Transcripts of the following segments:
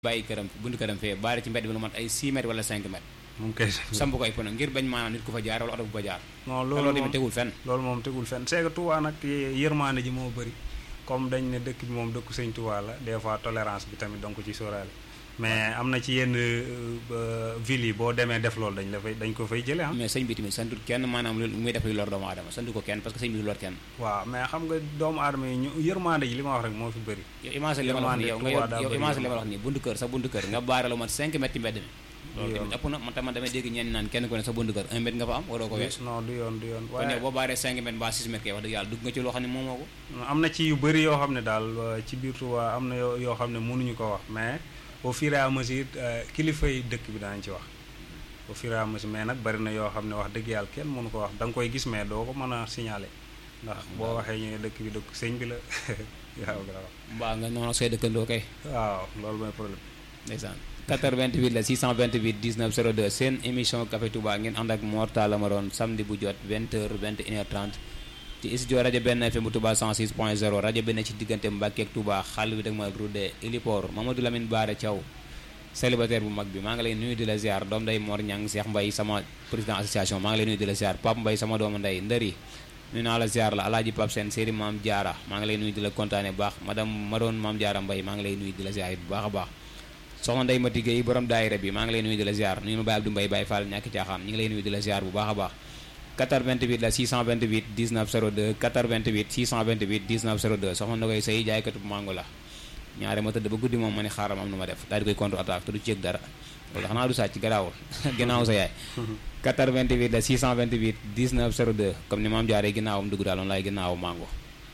bàyyi këram buntu këram fee baare ci mbedd bi lu mat ay 6 mètres wala 5 mètres moom kay samp ko ay pono ngir bañ maanaam nit ku fa jaar wala oto bu fa jaar non te loolu loolu tamit moom tegul fenn loolu moom tegul fenn c'est que Touba nag yërmaande ji moo bëri comme dañ ne dëkk bi moom dëkku sëñ Touba la des fois tolérance bi tamit donc ci sóoraale mais am na ci yenn ville yi boo demee def loolu dañ la fay dañ ko fay jëlee ah. mais sëñ bi tamit santut kenn maanaam lu muy def luy lor doomu aadama santu ko kenn parce que sëñ bi du lor kenn waaw mais xam nga doomu aadama yi ñu yërmaande ji li ma wax rek moo fi bëri. yow image li ma la wax nii yow nga Touba daa yow bëri image li ma la yoon. wax nii buntu kër sa buntu kër nga baare lu mat 5 mètres ci mbedd mi loolu yoon. tamit ëpp na man tamit damay dégg ñenn naan kenn ku ne sa buntu kër 1 mètre nga fa am waroo ko weesu non du yoon du yoon kon yow waaye boo baaree 5 mètres mbaa 6 mètres kay wax dëgg yàlla dugg nga ci loo xam ne moomoo ko am na ci yu bëri yoo xam ne daal euh, ci biir Touba am na yoo yoo xam ne mënuñu ko wax mais au fur et à mesure euh, kilifa yi dëkk bi danañ ci wax au fur et à mesure mais nag bari na yoo xam ne wax dëgg yàlla kenn mënu ko wax da nga koy gis mais doo ko mën a signaler ndax boo waxee ñu ne dëkk bi dëkk sëñ bi la waaw grave mbaa nga noonu say dëkkandoo kay waaw loolu mooy problème ndeysaan 88 la 628 19 02 seen émission Café Touba ngeen ànd ak Mor Talla Maroon samedi bu jot 20h 21h30 ci studio rajo benn FM bu Touba 106.0 rajo benn ci diggante Mbàkke ak Touba xàll bi dag ma rudde Ilipor Mamadou Lamine Baare Thiaw célibataire bu mag bi maa ngi lay nuyu di la ziar doom day Mor Ñang Cheikh Mbaye sama président association maa ngi lay nuyu di la ziar Pape Mbaye sama doomu ndey ndëri nuyu naa la ziar la alaaji Pape Sène séeri Maam Jaara maa ngi lay nuyu di la kontaane bu baax madame Maroon Maam Jaara Mbaye maa ngi lay nuyu di la ziar bu baax a baax soxna Ndeye Mati Gueye borom daayira bi maa ngi lay nuyu di la ziar nuyu ma Baye Abdou Mbaye Baye Fall ñàkk caaxaan ñu ngi lay nuyu di la ziar bu baax a baax 88 la 628 19 02 88 628 19 02 soxna na koy say jaaykatu bu mango la ñaare ma tëdd ba guddi moom ma ni xaaral am nu ma def daal di koy contre attaque te du ci yëg dara loolu xanaa du sàcc garaawul ginnaaw sa yaay 88 la 628 19 02 comme ni maam jaaree ginnaawam dugg daal noonu laay ginnaawu mango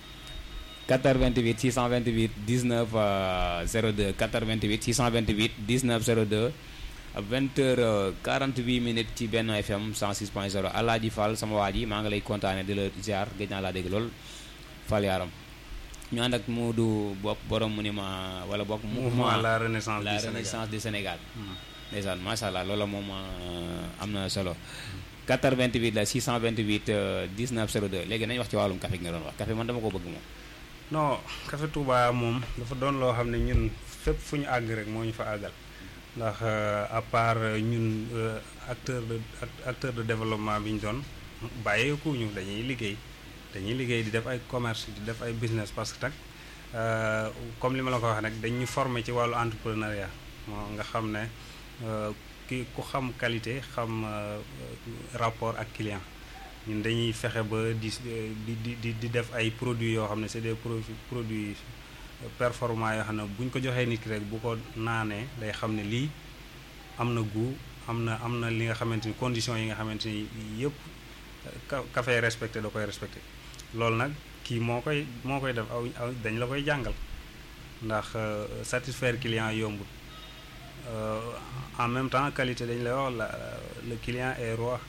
88 628 19 euh, 02 88 628 19 02 20 heures 48 minutes ci benn FM 106.0 Alaaji Fall sama waa ji maa ngi lay kontaane di la ziar gëj naa laa dégg lool Fall yaaram ñu ànd ak Moodu bopp borom mu ni ma wala bokk mouvement la renaissance la du Sénégal renaissance du Sénégal Hmm. ndeysaan macha allah loola moom euh, am na solo 88 la 628 euh, 19 02 léegi nañu wax ci wàllum café gi nga doon wax café man dama ko bëgg moom non Café Touba moom dafa doon loo xam ne ñun fépp fu ñu àgg rek moo ñu fa àggal ndax euh, à part euh, ñun euh, acteur de act- acteur de développement bi ñu doon bàyyeeku ñu dañuy liggéey dañuy liggéey di def ay commerce di def ay business parce que nag euh, comme li ma la ko wax nag dañu former ci wàllu entrepreneuriat moo nga xam ne euh, ki ku xam qualité xam euh, rapport ak client ñun dañuy fexe ba di di di di di def ay produits yoo xam ne c'est des produits produits performants yoo xam ne bu ñu ko joxee nit ki rek bu ko naanee day xam ne lii am na goût am na am na li nga xamante ni conditions yi nga xamante ni yëpp ka café respecté da koy respecté loolu nag kii moo koy moo koy def aw aw dañ la koy jàngal ndax euh, satisfaire client yombut Euh, en même temps qualité dañ lay wax la le client est roi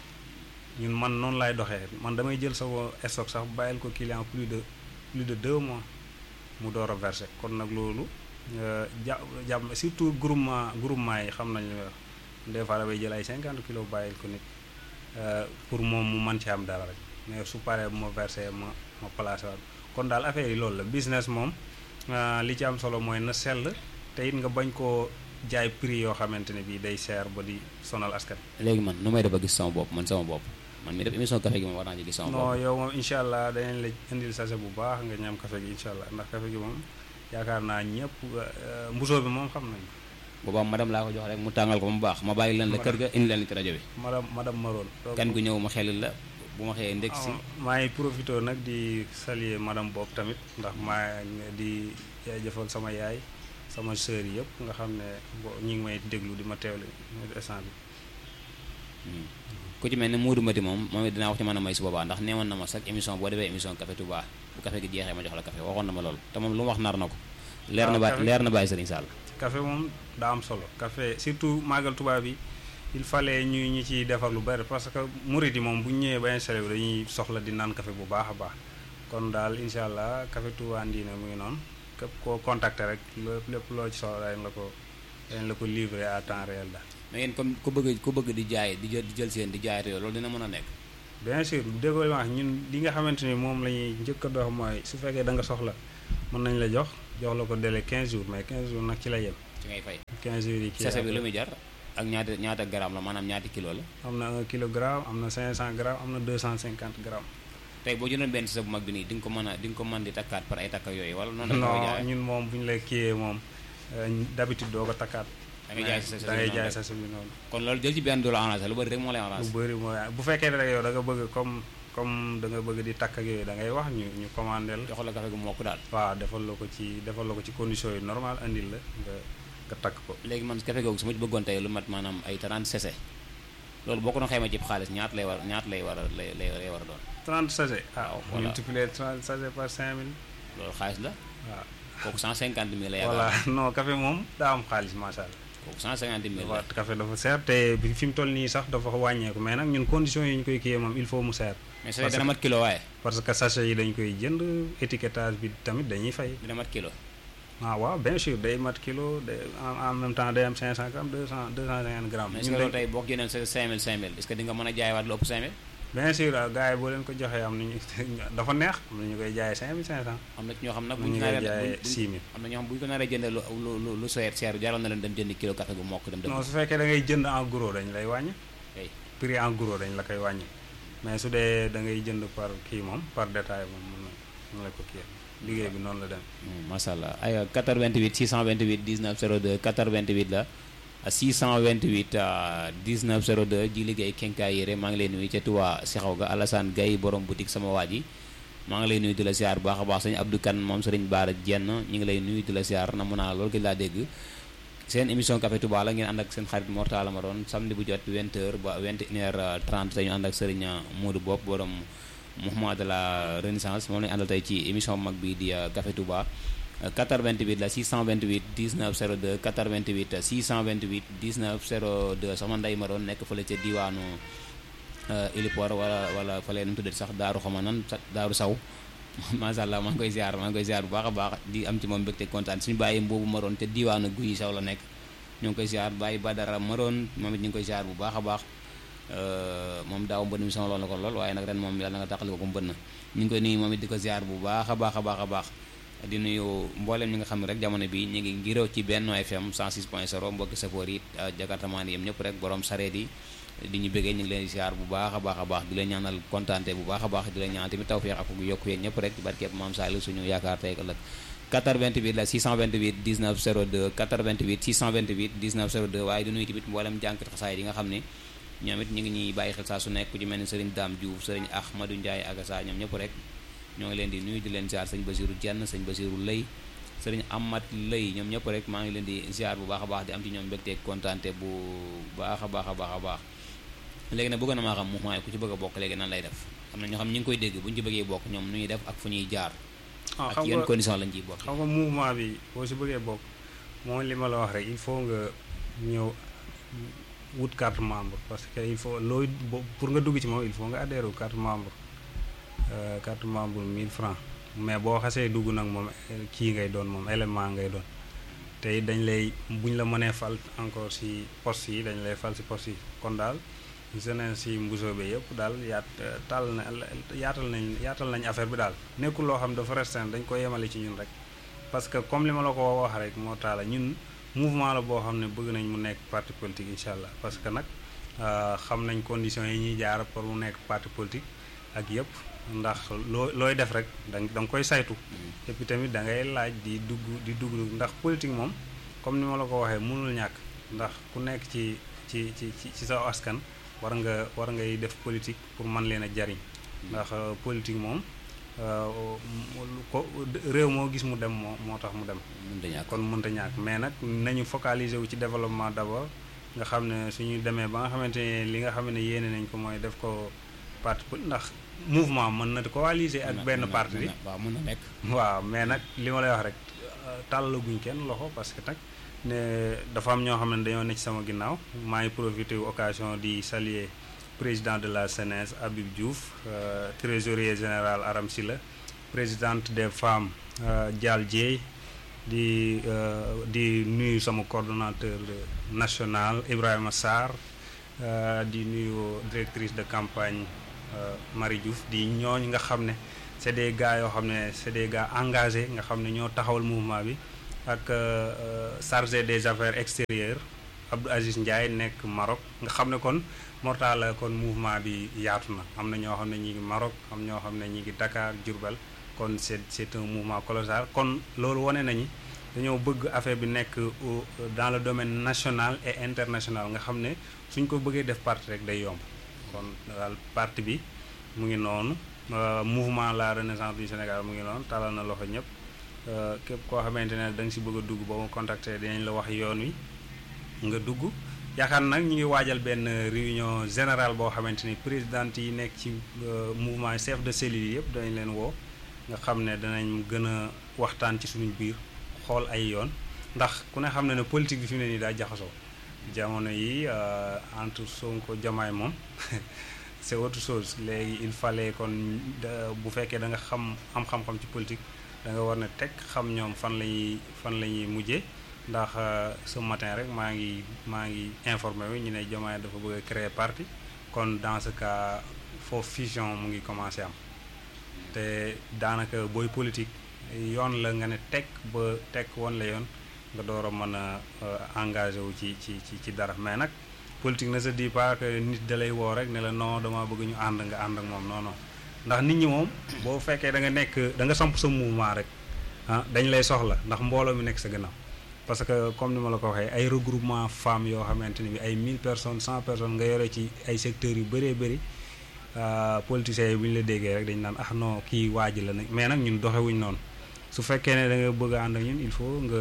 ñun man noonu laay doxee man damay jël sama stock sax bàyyil ko client plus de plus de deux mois mu door a verser kon nag loolu euh, ja jàpp surtout groupement groupement yi xam nañ li may wax des fois damay jël ay cinquante kilos bàyyil ko nit euh, pour moom mu mën ci am dara rek mais su paree bu ma verser ma ma placé waat kon daal affaire yi loolu la business moom euh, li ci am solo mooy na sell te it nga bañ koo jaay prix yoo xamante ne bii day cher ba di sonal askan. léegi man nu may def ba gis sama bopp man sama bopp man mi def émission café gi moom war naa ci gis sama non bopp yow moom incha allah danañ la indil sachet bu baax nga ñam café gi incha allah ndax café gi moom yaakaar naa ñëpp euh, mbusoo bi moom xam nañu boobaa madame laa ko jox rek mu tàngal ko ba mu baax ma bàyyi leen la kër ga indi leen ci rajo bi madame madame Maroon. donc kan gu ñëw ma xelil la bu ma xëyee ndekk si ah, maa ngi profité nag di saluer madame Bob tamit ndax maa ngi di jaajëfal sama yaay sama sœur yi yëpp nga xam ne bo ñi ngi may déglu di ma teewle instant bi. Hmm. ku ci mel ne Moodu Mati moom moom it dinaa wax ci mën a may su boobaa ndax neewoon na ma sax émission boo defee émission café Touba bu café gi jeexee ma jox la café waxoon na ma loolu te moom lu mu wax nar na ko leer na waaw, ba café- leer na bàyyi Serigne Sall café moom daa am solo café surtout màggal tubaab bi il fallait ñu ñi ciy defar lu bari parce que murit yi moom bu ñu ñëwee ba installé wu dañuy soxla di naan café bu baax a baax kon daal incha allah café Touba Ndine mu ngi noonu képp koo contacter rek lépp lépp loo ci soxla dañ la ko dañ la ko livrer à temps réel daal. mais yéen comme ku bëgg ku bëgg di jaay di jël di jël seen di jaay te loolu dina mën a nekk bien sûr déggoo li ma wax ñun li nga xamante ni moom la ñuy njëkk a dox mooy su fekkee da nga soxla mën nañ la jox jox la ko délai 15 jours mais 15 jours nag ci la yem ci ngay fay 15 jours yi kii sachet bi après. lu muy jar ak ñaata ñaata gramme la maanaam ñaati kilo la am na 1 kilogramme am na 500 grammes am na 250 grammes. tey boo jëndoon benn sachet bu mag bi nii di nga ko mën a di nga ko mën di takkaat par ay takka yooyu wala noonu la koy non jaayee ñun moom bu ñu lay kiiyee moom euh, d'habitude doo ko takkaat. da ngay jaay sa da ngay jaay sa sachet bi noonu. kon loolu jël ci benn du la arrangé lu bëri rek moo lay lu arrangé bëri mooy bu fekkee ne rek yow da nga bëgg comme comme da nga bëgg di takk ak yooyu da ngay wax ñu ñu commandé la. jox la café gu mokk daal waaw defal la ko ci defal la ko ci conditions yu normal andil la nga nga takk ko. léegi man café googu su ma ci bëggoon tey lu mat maanaam ay 30 sachet loolu boo ko doon xayma ci xaalis ñaata lay war ñaata lay war a lay lay lay war a doon 30 sachet. ah Waaw, voilà. multiplier 30 sachet par 5000. loolu xaalis la waaw kooku 150 mille la voilà yaakaar non café moom daa am xaalis macha allah. kooku 150 mille la dafa café dafa seer te bi fi mu toll nii sax dafa wàññeeku mais nag ñun conditions yi ñu koy kiyee moom il faut mu seer. mais sachet parce dina que- mat kilo waaye parce que sachet yi dañ koy jënd étiquetage bi tamit dañuy fay. dina mat kilo ah waaw bien sûr day mat kilo day en en même temps day am 500 grammes 200 250 grammes. mais est-ce ñun que loolu dañ- tey boo ko jëndee sa 5000 5000 est-ce que di nga mën a jaayewaat lu ëpp 5000 bien sûr ah, gars yi boo leen ko joxee am nañu dafa neex am na ñu koy jaayee 5500. am na ci ñoo xam nag am bu na ñu ñu koy naree jaayee bu- bu- 6000. am na ñoo xam bu ñu ko naree jëndee lu lu lu lu seer seer jaral na leen dem jëndi kilo café gu mokk dem non dëgg su fekkee da ngay jënd en gros dañ lay wàññi. Hey. prix en gros dañ la koy wàññi mais su dee da ngay jënd par kii moom par détail moom mën na mën la ko kii liggéey bi noonu la dem. macha allah ay 88 628 19 02 88 la 628 euh, 19 02 ji liggéey kenkaay yére maa ngi lay nuyu ca Touba Sixaw ga Alassane Gaye borom boutique sama waa ji maa ngi lay nuyu di la siyaar bu baax a baax sëñ Abdou Kane moom sëriñ Baara Jenn ñu ngi lay nuyu di la siyaar na mun naa loolu gëj laa dégg seen émission Café Touba la ngeen ànd ak seen xarit Mortala ma doon samedi bu jot 20h ba 21h30 te ñu ànd ak sëriñ Modou Bopp borom mouvement de la renaissance moom lañu àndal tey ci émission mag bi di euh, Café Touba Euh, 88 la 628 19 02 88 628 19 02 sama ndey ma doon nekk fële ca diwaanu Ilipor wala wala fële nu mu tuddati sax Daaru xama nan sa Daaru Saw macha allah maa ngi koy ziar maa ngi koy ziar bu baax a baax di am ci moom mbégte kontaan suñu bàyyi mboobu maroon te diwaanu guy saw la nekk ñu ngi koy ziar bàyyi Badara maroon moom it ñu ngi koy ziar bu baax a baax Euh, moom daaw mbënn mi sonaloon na ko lool waaye nag ren moom yàlla na nga tàqali ko ko mbënn ñu ngi koy nuyu moom it di ko ziar bu baax a baax a baax a baax di nuyu mboolem ñi nga xam ne rek jamono bi ñu ngi ngiroo ci Benno FM 106.0 mbokki safoor yi jakartamaan yi yëm ñëpp rek borom sareet yi di ñu bëggee ñu ngi leen di ziar bu baax a baax a baax di leen ñaanal kontaante bu baax a baax di leen ñaanal tamit tawfeex ak yokku yéen ñëpp rek ci barkeeb maam Saliou suñu yaakaar tey ak ëllëg 88 la 628 19 02 88 628 19 02 waaye di nuyu tamit mboolem jànkat xasaay yi nga xam ne ñoom it ñu ngi ñuy bàyyi xel saa su nekk ku ci mel ni sëriñ Dame Diouf sëriñ Ahmadou Ndiaye Agassa ñoom ñëpp rek ñoo ngi leen di nuyu di leen ziar sëñ Basiru Jenn sëñ Basiru Lay sëriñ Amat Lay ñoom ñëpp rek maa ngi leen di ziar bu baax a baax di am ci ñoom mbégte kontaante bu baax a baax a baax a baax léegi nag bëgg na maa xam mouvement yi ku ci bëgg a bokk léegi nan lay def am na ñoo xam ñu ngi koy dégg bu ñu ci bëggee bokk ñoom nu ñuy def ak fu ñuy jaar ah ak xam yenn nga condition lañ ciy bokk xam nga mouvement bi boo si bëggee bokk mooy li ma la wax rek il faut nga ñëw wut carte membre parce que il faut looy bo- pour nga dugg ci moom il faut nga adhéré wu carte membre euh, carte membre 1000 francs mais boo xasee dugg nag moom eh, kii ngay doon moom élément ngay doon te it dañ lay buñ la mënee fal encore si poste yi dañ lay fal si poste yi kon daal jeunesse si mbusoo bi yëpp daal yaat taal na yaatal nañ yaatal nañ affaire bi daal nekkul loo xam dafa restreint dañ ko yemale ci ñun rek parce que comme li ma la ko wax rek moo taala ñun mouvement la boo xam ne bëgg nañ mu nekk parti politique incha allah parce que nag euh, xam nañ conditions yi ñuy jaar pour mu nekk parti politique ak yëpp ndax loo looy def rek da nga da nga koy saytu et puis tamit da ngay laaj di dugg di dugg ndax politique moom comme ni ma la ko waxee mënul ñàkk ndax ku nekk ci ci ci ci ci sa askan war nga war ngay def politique pour mën leen a jariñ ndax euh, politique moom euh, lu ko réew moo gis mu dem moo moo tax mu dem mun dañu kon mënta ñàkk mais nag nañu focaliser wu ci développement d'abord nga xam ne suñu demee ba nga xamante ne li nga xam ne yéene nañ ko mooy def ko parti poli- ndax mouvement mën na coaliser ak benn parti bi waaw mun na nekk waaw mais nag li ma lay wax rek tàllaguñ kenn loxo parce que nag ne dafa am ñoo xam ne dañoo ne ci sama ginnaaw maa ngi profité wu occasion di saluer président de la CNES Habib Diouf euh, trésorier général Aram Silla présidente des femmes euh, Dial Dieye di euh, di nuyu sama coordonnateur national Ibrahima Sarr euh, di nuyu directrice de campagne euh, Marie Diouf di ñooñ nga xam ne c'est des gars yoo xam ne c'est des gars engagés nga xam ne ñoo taxawal mouvement bi ak chargé des affaires extérieures Abdou Aziz Ndiaye nekk Maroc nga xam ne kon Mortala kon mouvement bi yaatu na am na ñoo xam ne ñi ngi Maroc am ñoo xam ne ñi ngi Dakar Diourbel kon c'est c'est un mouvement colossal kon loolu wane nañu dañoo bëgg affaire bi nekk dans le domaine national et international nga xam ne suñ ko bëggee def parti rek day yomb kon daal parti bi mu ngi noonu mouvement la renaissance du Sénégal mu ngi noonu talal na loxo ñëpp képp koo xamante ne da nga si bëgg a dugg ba ma contacter dinañ la wax yoon wi nga dugg yaakaar nag ñu ngi waajal benn réunion générale boo xamante ni présidente yi nekk ci mouvement chef de cellule yëpp danañ leen woo nga xam ne danañ gën a waxtaan ci suñu biir xool ay yoon ndax ku ne xam ne ne politique bi fi mu ne nii daa jaxasoo jamono yi entre Sonko Diomaye moom c'est autre chose léegi il fallait kon bu fekkee da nga xam am xam-xam ci politique da nga war ne teg xam ñoom fan la ñuy fan la ñuy mujjee ndax ce matin rek maa ngi maa ngi informé wu ñu ne Diomaye dafa bëgg a créer parti kon dans ce cas foofu fusion mu ngi commencé am te daanaka booy politique yoon la nga ne teg ba teg woon la yoon nga door a mën a engagé wu ci ci ci ci dara mais nag politique ne se dit pas que nit da lay woo rek ne la non dama bëgg ñu ànd nga ànd ak moom non non ndax nit ñi moom boo fekkee da nga nekk da nga samp sa mouvement rek ah dañ lay soxla ndax mbooloo mi nekk sa gannaaw parce que comme ni ma la ko waxee ay regroupement femmes yoo xamante ni bi ay 1000 personnes 100 personnes nga yore ci ay secteurs yu bëree bëri politiciens yi bu ñu la déggee rek dañu naan ah non kii waaj la nag mais nag ñun doxewuñ noonu su fekkee ne da nga bëgg a ànd ak ñun il faut nga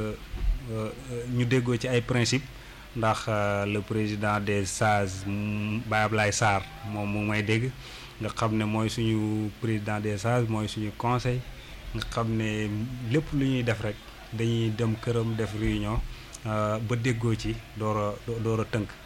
ñu déggoo ci ay principe ndax le président des sages Baye Ablaye Sarr moom mu may dégg nga xam ne mooy suñu président des sages mooy suñu conseil nga xam ne lépp lu ñuy def rek dañuy dem këram def réunion ba déggoo ci door a door a tënk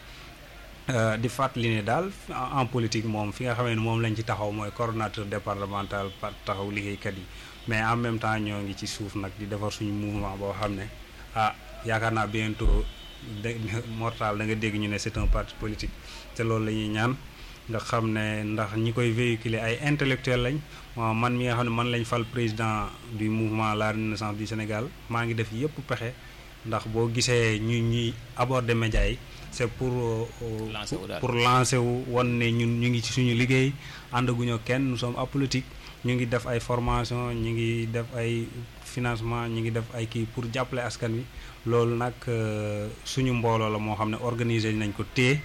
di fàttali ne daal en politique moom fi nga xamee ne moom lañ ci taxaw mooy coordonnateur départemental par taxaw liggéeykat yi mais en même temps ñoo ngi ci suuf nag di defar suñu mouvement boo xam ne ah yaakaar naa bientôt de mortal da nga dégg ñu ne c'est un parti politique te loolu la ñuy ñaan nga xam ne ndax ñi koy véhiculer ay intellectuels lañ man mi nga xam ne man lañ fal président du mouvement la renaissance du Sénégal maa ngi def yëpp pexe ndax boo gisee ñu ñuy aborder médias yi c'est pour pour lancer wu wan ne ñun ñu ngi ci suñu liggéey àndaguñoo kenn nous sommes apolitique ñu ngi def ay formation ñu ngi def ay financement ñu ngi def ay kii pour jàppale askan wi loolu nag suñu mbooloo la moo xam ne organiser nañ ko téye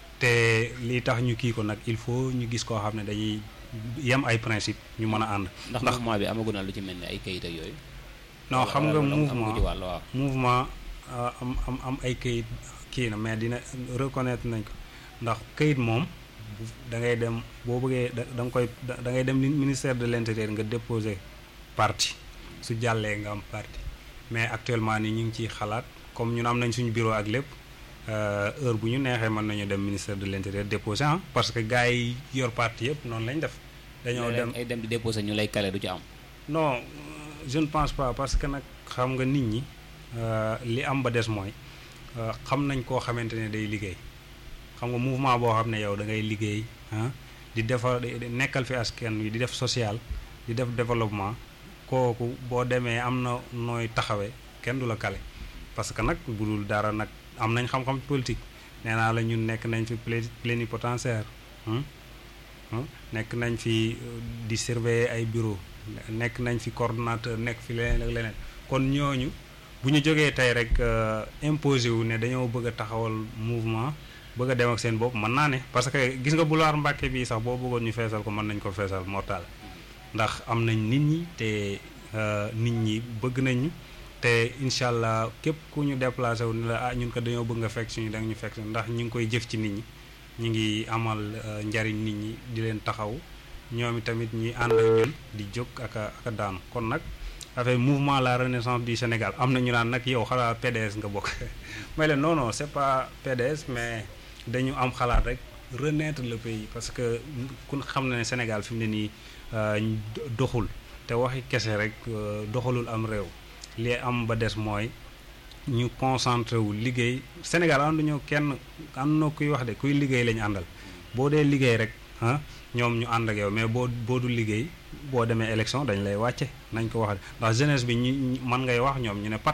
te lii tax ñu kii ko nag il faut ñu gis koo xam ne dañuy yem ay principe ñu mën a ànd. ndax mouvement bi amagu na lu ci mel ni ay kayit ak yooyu. non xam nga mouvement mouvement am am am ay kayit kii na mais dina reconnaître nañ ko ndax kayit moom da ngay dem boo bëggee da nga koy da ngay dem ministère de l'intérieur nga déposer parti su jàllee nga am parti mais actuellement ni ñu ngi ciy xalaat comme ñun am nañ suñu bureau ak lépp heure bu ñu neexee mën nañu dem ministère de l'intérieur déposer ah parce que gars yi yor parti yëpp noonu lañ def. dañoo dem ay dem di déposer ñu lay kale du ci am. non je ne pense pas parce que nag xam nga nit ñi li am ba des mooy xam nañ koo xamante ne day liggéey xam nga mouvement boo xam ne yow da ngay liggéey ah di defar nekkal fi askan wi di def social di def développement kooku boo demee am na nooy taxawee kenn du la kale parce que nag bu dul dara nag am nañ xam-xam politique nee naa la ñun nekk nañ fi plénipotentiaire nekk nañ fi di surveiller ay bureau nekk nañ fi coordonnateur nekk fi leneen ak leneen kon ñooñu bu ñu jógee tey rek imposé wu ne dañoo bëgg a taxawal mouvement bëgg a dem ak seen bopp mën naa ne parce que gis nga boulevard Mbàkke bii sax boo bëggoon ñu feesal ko mën nañ ko feesal mortal ndax am nañ nit ñi te nit ñi bëgg nañ ñu te incha allah képp ku ñu déplacé wu ni la ah ñun ko dañoo bëgg nga fekk suñu da nga ñu fekk ndax ñu ngi koy jëf ci nit ñi ñu ngi amal njariñ nit ñi di leen taxaw ñoom tamit ñuy ànd ak ñun di jóg ak a ak a daanu kon nag affaire mouvement la renaissance du Sénégal am na ñu naan nag yow xalaat PDS nga bokk may leen non non c'est pas PDS mais dañu am xalaat rek renaître le pays parce que ku xam na ne Sénégal fi mu ne nii doxul te waxi kese rek doxalul am réew li am ba des mooy ñu concentré wu liggéey Sénégal ànduñoo kenn ànd na kuy wax de kuy liggéey lañu àndal boo dee liggéey rek ah ñoom ñu ànd ak yow mais boo boo du liggéey boo demee élection dañ lay wàcce nañ ko wax ndax jeunesse bi ñi man ngay wax ñoom ñu ne pat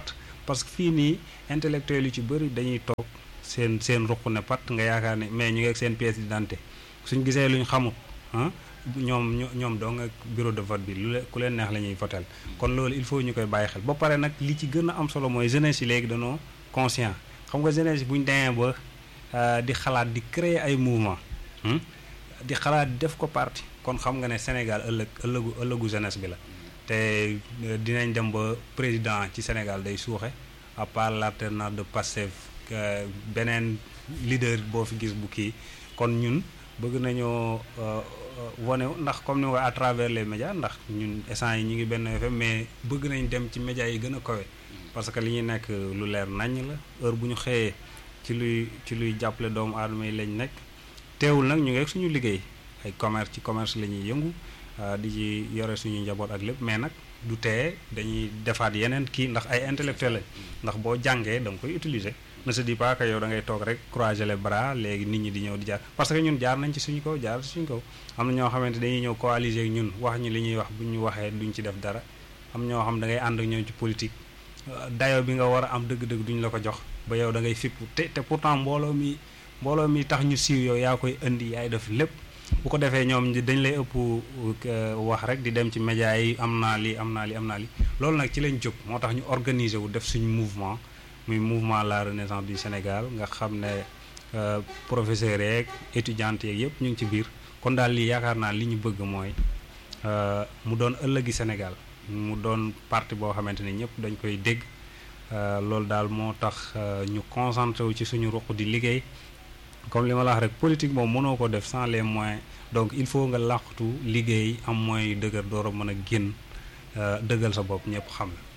parce que fii nii intellectuel yu ci bëri dañuy toog seen seen ruq ne pat nga yaakaar ne mais ñu ngi ak seen pièce d'identité suñ gisee luñ xamut ah ñoom ño- ñoom doo nga bureau de vote bi lu le ku leen neex la ñuy votel kon loolu il faut ñu koy bàyyi xel ba pare nag li ci gën a am solo mooy jeunesse yi léegi dañoo conscient xam nga jeunesse yi bu ñu demee ba euh, di xalaat di créer ay mouvement hmm? di xalaat def ko parti kon xam nga ne Sénégal ëllëg ëllëgu ëllëgu jeunesse bi la te euh, dinañ dem ba président ci Sénégal day suuxe à part l'alternance de Pastef euh, beneen leader boo fi gis bu kii kon ñun bëgg nañoo euh, euh, wane ndax comme ni nga ko à travers les médias ndax ñun essence yi ñu ngi benn FM mais bëgg nañ dem ci médias yi gën a kawe parce que li ñuy nekk lu leer naññ la heure bu ñu xëyee ci luy ci luy jàppale doomu aadama yi lañ nekk teewul nag ñu ngi ak suñu liggéey ay commerce ci commerce la ñuy yëngu ah, di ci yore suñu njaboot ak lépp mais nag du tee dañuy defaat yeneen kii ndax ay intellectuel lañ ndax boo jàngee da nga koy utiliser ne se dit pas que yow da ngay toog rek croiser les bras léegi nit ñi di ñëw di jaar parce que ñun jaar nañ ci suñu kaw jaar ci suñu kaw am na ñoo xamante dañuy ñëw coaliser ak ñun wax ñu li ñuy wax bu ñu waxee duñ ci def dara am ñoo xam da ngay ànd ak ñoom ci politique dayo bi nga war a am dëgg-dëgg duñ la ko jox ba yow da ngay fippu te te pourtant mbooloo mi mbooloo mi tax ñu siiw yow yaa koy indi yaay def lépp bu ko defee ñoom dañ lay ëpp euh, wax rek di dem ci média yi am naa lii am naa lii am naa lii loolu nag ci lañ jóg moo tax ñu organiser wu def suñu mouvement muy mouvement la renaissance du Sénégal nga xam ne euh, professeurs yeeg étudiantes yeeg yëpp ñu ngi ci biir kon daal lii yaakaar naa li ñu bëgg mooy euh, mu doon ëllëgi Sénégal mu doon parti boo xamante ne ñëpp dañ koy dégg euh, loolu daal moo tax euh, ñu concentré wu ci suñu ruq di liggéey comme li ma la wax rek politique moom mënoo ko def sans les moyens donc il faut nga làqatu liggéey am moyens yu dëgër door a mën a génn euh, dëggal sa bopp ñëpp xam la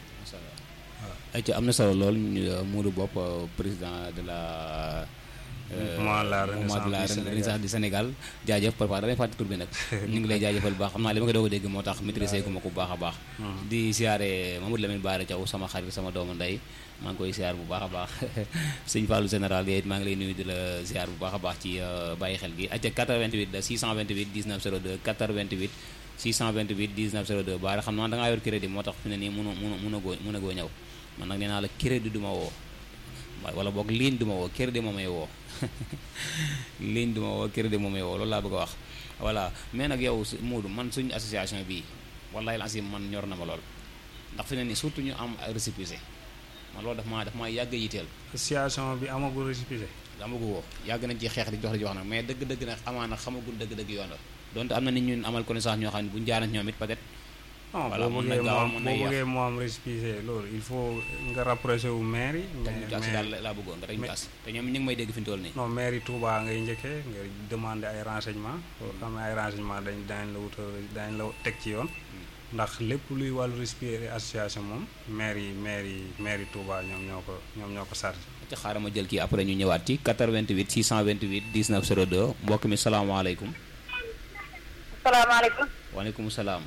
ay ci am na solo lool Modou Bopp président de la Mouvement la mouvement de la Renaissance du Renaissance du Sénégal jaajëf parfois damay fàtte tur bi nag ñu ngi lay jaajëfal bu baax xam naa li ma koy doog a dégg moo tax maîtriser gu ma ko bu baax a baax di siyaare Mamadou Lamine Bara Thiaw sama xarit sama doomu ndey maa ngi koy siyaar bu baax a baax sëñ Fallou général yooyu maa ngi lay nuyu di la siyaar bu baax a baax ci bàyyi xel gi acca 88 la 628 19 02 88 628 19 02 Bara xam naa da ngaa yor crédit moo tax fi ne nii mënu mënu mënu goo mënu goo ñëw man nag nee naa la crédit du ma woo wala boog ligne du ma woo crédit moo may woo ligne du ma woo crédit moo may woo loolu laa bëgg a wax voilà mais nag yow su- Modou man suñu association bii wallahi la man ñor na ma lool ndax fi ne nii surtout ñu am ay récépissé man loolu daf maa daf maa yàgg a yiteel association bi amagul récépissé amagu woo yàgg nañ ci xeex di jox di jox nag mais dëgg-dëgg nag amaana xamagul dëgg-dëgg yoon la donte am na nit ñun amal connaissance ñoo xam ne bu ñu jaaree ñoom it peut-être non Voilà, boo mën na bëggee gaaw, moo mën na boo yéex. bëggee moo am récépissé loolu il faut nga rapproché wu maire yi teg ñu mais- taxi daal mais- laa bëggoon nga teg ñu mais- taxi te ñoom ñu ngi may dégg fi ñu toll nii non maire yi Touba ngay njëkkee nga demander ay renseignement soo xamee ay renseignement dañ dañ la wutal dañ la teg ci yoon ndax lépp luy wàllu récépissé association moom maire yi maire yi maire yi Touba ñoom ñoo ko ñoom ñoo ko chargé ci xaaral ma jël kii après ñu ñëwaat ci 88 628 19 02 mbokk mi salaamaaleykum salaamaaleykum. waaleykum salaam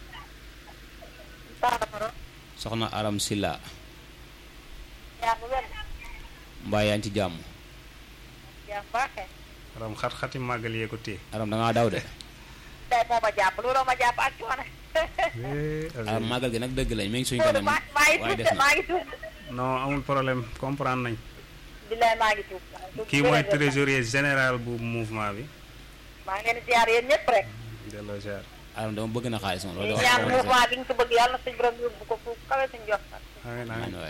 Saafara. soxna Aram Silla yaa ngi wér. mbaa yaa ngi ci jàmm yaa ngi baaxee. ram xat-xati màggal yee ko téye Aram da ngaa daw de tey moo ma jàpp looloo ma jàpp ak coono. Aram màggal gi nag dëgg lañ mi ngi suñu loolu kanam maa maa ngi waaye tuub des de na maa ngi tuub. non amul problème comprendre nañ billaay maa ngi tuub. kii mooy trésorier général bu mouvement bi maa ngi leen di ziar yéen ñëpp rek. delloo ziar Aram dama bëgg na xaalis moom loolu di dafa ñaan xaw a mouvement bi ñu ko bëgg yàlla na suñu borom yóbbu ko fu kawe suñu jox nag. amiin amiin amiin waay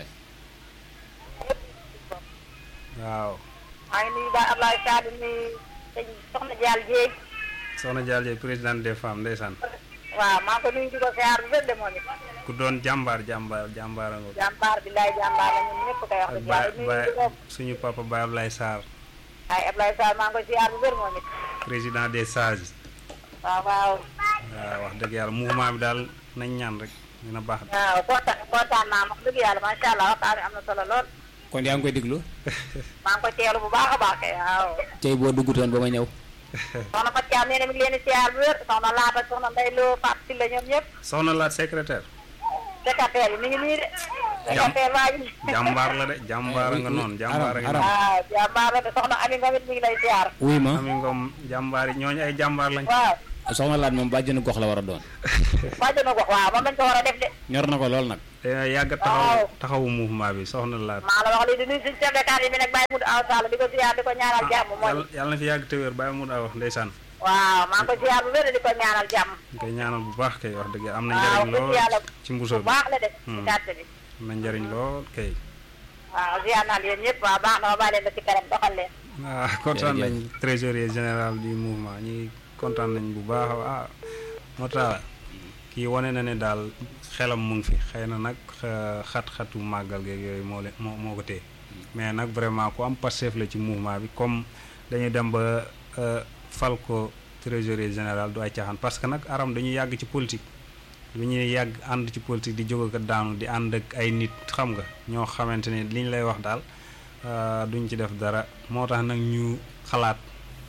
waaw maa ngi nuyu ba Ablaye Sadou ni sëñ Soxna Diall Dieng. soxna Dial Dieng présidente des femmes ndeysaan waaw maa ngi ko nuyu di ko ziar bu wér de moom it. ku doon jàmbaar jàmbaar jàmbaar nga jàmbaar billaay jàmbaar la ñun ñëpp koy wax ak dëgg Baye yàlla nuyu Baye di ko. suñu papa Baye Ablaye Sarr ay Ablaye Sadou maa ngi ko ziar bu wér moom it. président des sages waaw waaw. waaw wax dëgg yàlla mouvement bi daal nañ ñaan rek dina baax waaw kontaan kontaan naa wax dëgg yàlla macha allah waxtaan wi am na solo lool. kon yaa ngi koy déglu maa ngi ko teelu bu baax a baax kay waaw. tey boo duggutoon ba ma ñëw soxna Fatou Thiam nee na mi ngi leen di siyaar bu wér soxna Laata soxna Ndeye Lo Fatou Sylla ñoom ñëpp. soxna laat secrétaire secrétaire bi mi ngi nii de. secrétaire baa ngi. jàmbaar la de jàmbaar nga noonu jàmbaar nga Aram. noonu waaw jàmbaar la de soxna Ami Ngom it mi ngi lay siyaar. wuy ma ami ngom jàmbaar yi ñooñu ay jàmbaar lañ waaw soxna laat moom bàjjenu gox la war a doon bàjjenu gox waaw moom lañ ko war a def de ñor na ko lool nag te yàgg taxaw taxawu mouvement bi soxna laat maa la wax lii di nuyu suñu chef de quartier bi nag Baye Moudou Aw Sall di ko ziar di ko ñaanal jàmm mooy yàlla yàlla na fi yàgg te wér bàyyi mu daa wax ndeysaan waaw maa ngi ko ziar bu wér di ko ñaanal jàmm ñu koy ñaanal bu baax kay wax dëgg am na waaw njariñ dëgg lool yàlla ci mbuso bu bi baax la def ci Hmm. quartier bi am na njariñ lool kay waaw ziar naa leen ñëpp waaw baax na ma bàyyi leen ba ci kanam doxal leen ah kontaan Jërëjëf. nañ trésorier général du mouvement ñi kontaan nañ bu baax ah moo tax kii wane na ne daal xelam mu ngi fi xëy na nag xa- xat-xatu màggal geeg yooyu moo leen moo moo ko téye mais nag vraiment ku am passef la ci mouvement bi comme dañuy dem ba euh, fal ko trésorier général du ay caaxaan parce que nag aram dañuy yàgg ci politique lu ñuy yàgg ànd ci politique di jóg ak daanu di ànd ak ay nit xam nga ñoo xamante ne li ñu lay wax daal euh, duñ ci def dara moo tax nag ñu xalaat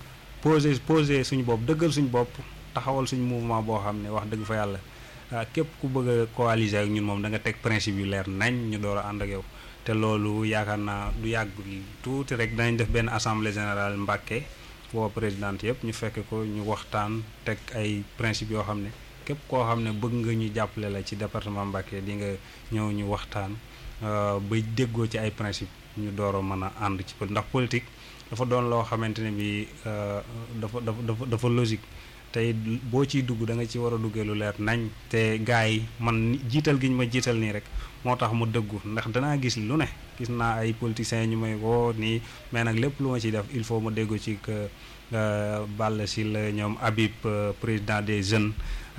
posé posé suñu bopp dëggal suñu bopp taxawal suñu mouvement boo xam ne wax dëgg fa yàlla ah, képp ku bëgg a coaliser ak ñun moom da nga teg principe yu leer nañ ñu door a ànd ak yow te loolu yaakaar naa du yàgg tuuti rek danañ def benn assemblée générale Mbàkke woo présidente yëpp ñu fekk ko ñu waxtaan teg ay principe yoo xam ne képp koo xam ne bëgg nga ñu jàppale la ci département Mbàkke di nga ñëw ñu waxtaan euh, ba déggoo ci ay principe ñu door a mën a ànd ci pol ndax politique dafa doon loo xamante ne bi euh, dafa dafa dafa dafa logique tey boo ciy dugg da nga ci war a duggee lu leer nañ te gars yi man ni- jiital gi ñu ma jiital nii rek moo tax mu dëggu ndax danaa gis lu ne gis naa ay politiciens ñu may woo nii mais nag lépp lu ma ciy def il faut ma déggu ci que euh, Balla Sylla ñoom Habib euh, président des jeunes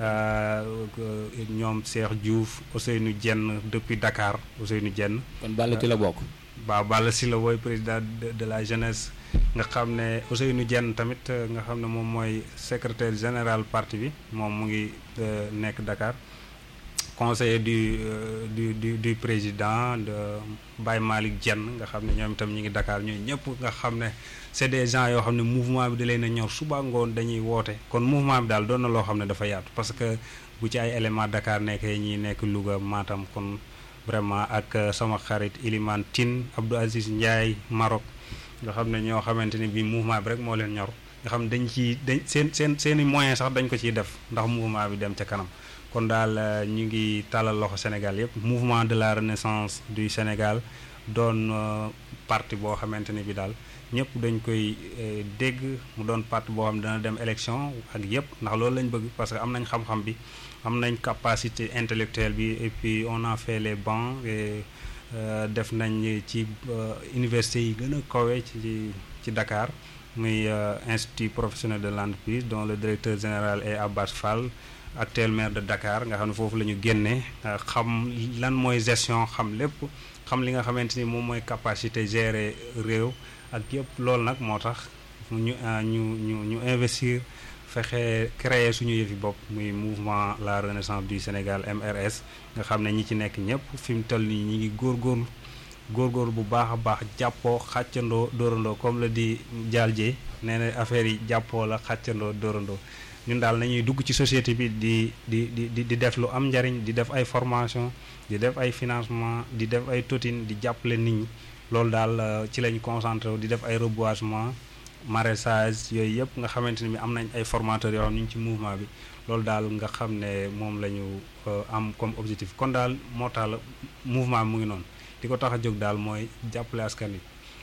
euh, que ñoom Cheikh Diouf Ousseynou Dieng depuis Dakar Ousseynou Dieng kon Balla ci la bokk waaw Balla Sylla wooy président de, de la jeunesse nga xam ne Ousseynou Dieng tamit euh, nga xam ne moom mooy secrétaire général parti bi moom mu ngi euh, nekk Dakar conseiller du, euh, du du du président de Baye Malick Dieng nga xam ne ñoom itam ñu ngi Dakar ñooñu ñëpp nga xam ne c'est des gens yoo xam ne mouvement bi da leen a ñor suba ngoon dañuy woote kon mouvement bi daal doon na loo xam ne dafa yaatu parce que bu ci ay éléments Dakar nekkee ñi nekk Louga Matam kon vraiment ak euh, sama xarit Ilimane Tine Abdou Aziz Ndiaye Maroc nga xam ne ñoo xamante ne bii mouvement bi rek moo leen ñor nga xam dañ ci dañ seen seen seen i moyens sax dañ ko ciy def ndax mouvement bi dem ca kanam kon daal euh, ñu ngi tàllal loxo Sénégal yëpp mouvement de la renaissance du Sénégal doon euh, parti boo xamante ne bi daal ñëpp dañ koy euh, dégg mu doon parti boo xam ne dana dem élection ak yëpp ndax loolu lañ bëgg parce que am nañ xam-xam bi am nañ capacité intellectuelle bi et puis on a fait les bancs et euh, def nañ ci euh, université yi gën a kawe ci ci Dakar muy euh, institut professionnel de l'entreprise dont le directeur général est Abbas Fall actuel maire de Dakar nga xam ne foofu la ñu génnee euh, xam lan mooy gestion xam lépp xam li nga xamante ni moom mooy capacité gérer réew ak yëpp loolu nag moo tax ñu euh, ñu ñu ñu investir fexe créer suñu yëfi bopp muy mouvement la renaissance du Sénégal MRS nga xam ne ñi ci nekk ñëpp fi mu toll nii ñi ngi góorgóorlu góorgóorlu bu baax a baax jàppoo xàccandoo dóorandoo comme la di jaal jee nee na affaire yi jàppoo la xàccandoo dóorandoo ñun daal nañuy dugg ci société bi di di di di di def lu am njariñ di def ay formation di def ay financement di def ay totin di jàppale nit ñi loolu daal euh, ci lañ concentré wu di def ay reboisement maraîchage yooyu yëpp nga xamante ne bi am nañ ay formateurs yoo xam ñu ngi ci mouvement bi loolu daal nga xam ne moom la ñu euh, am comme objectif kon daal moo tax la mouvement bi mu ngi noonu li ko tax a jóg daal mooy jàppale askan wi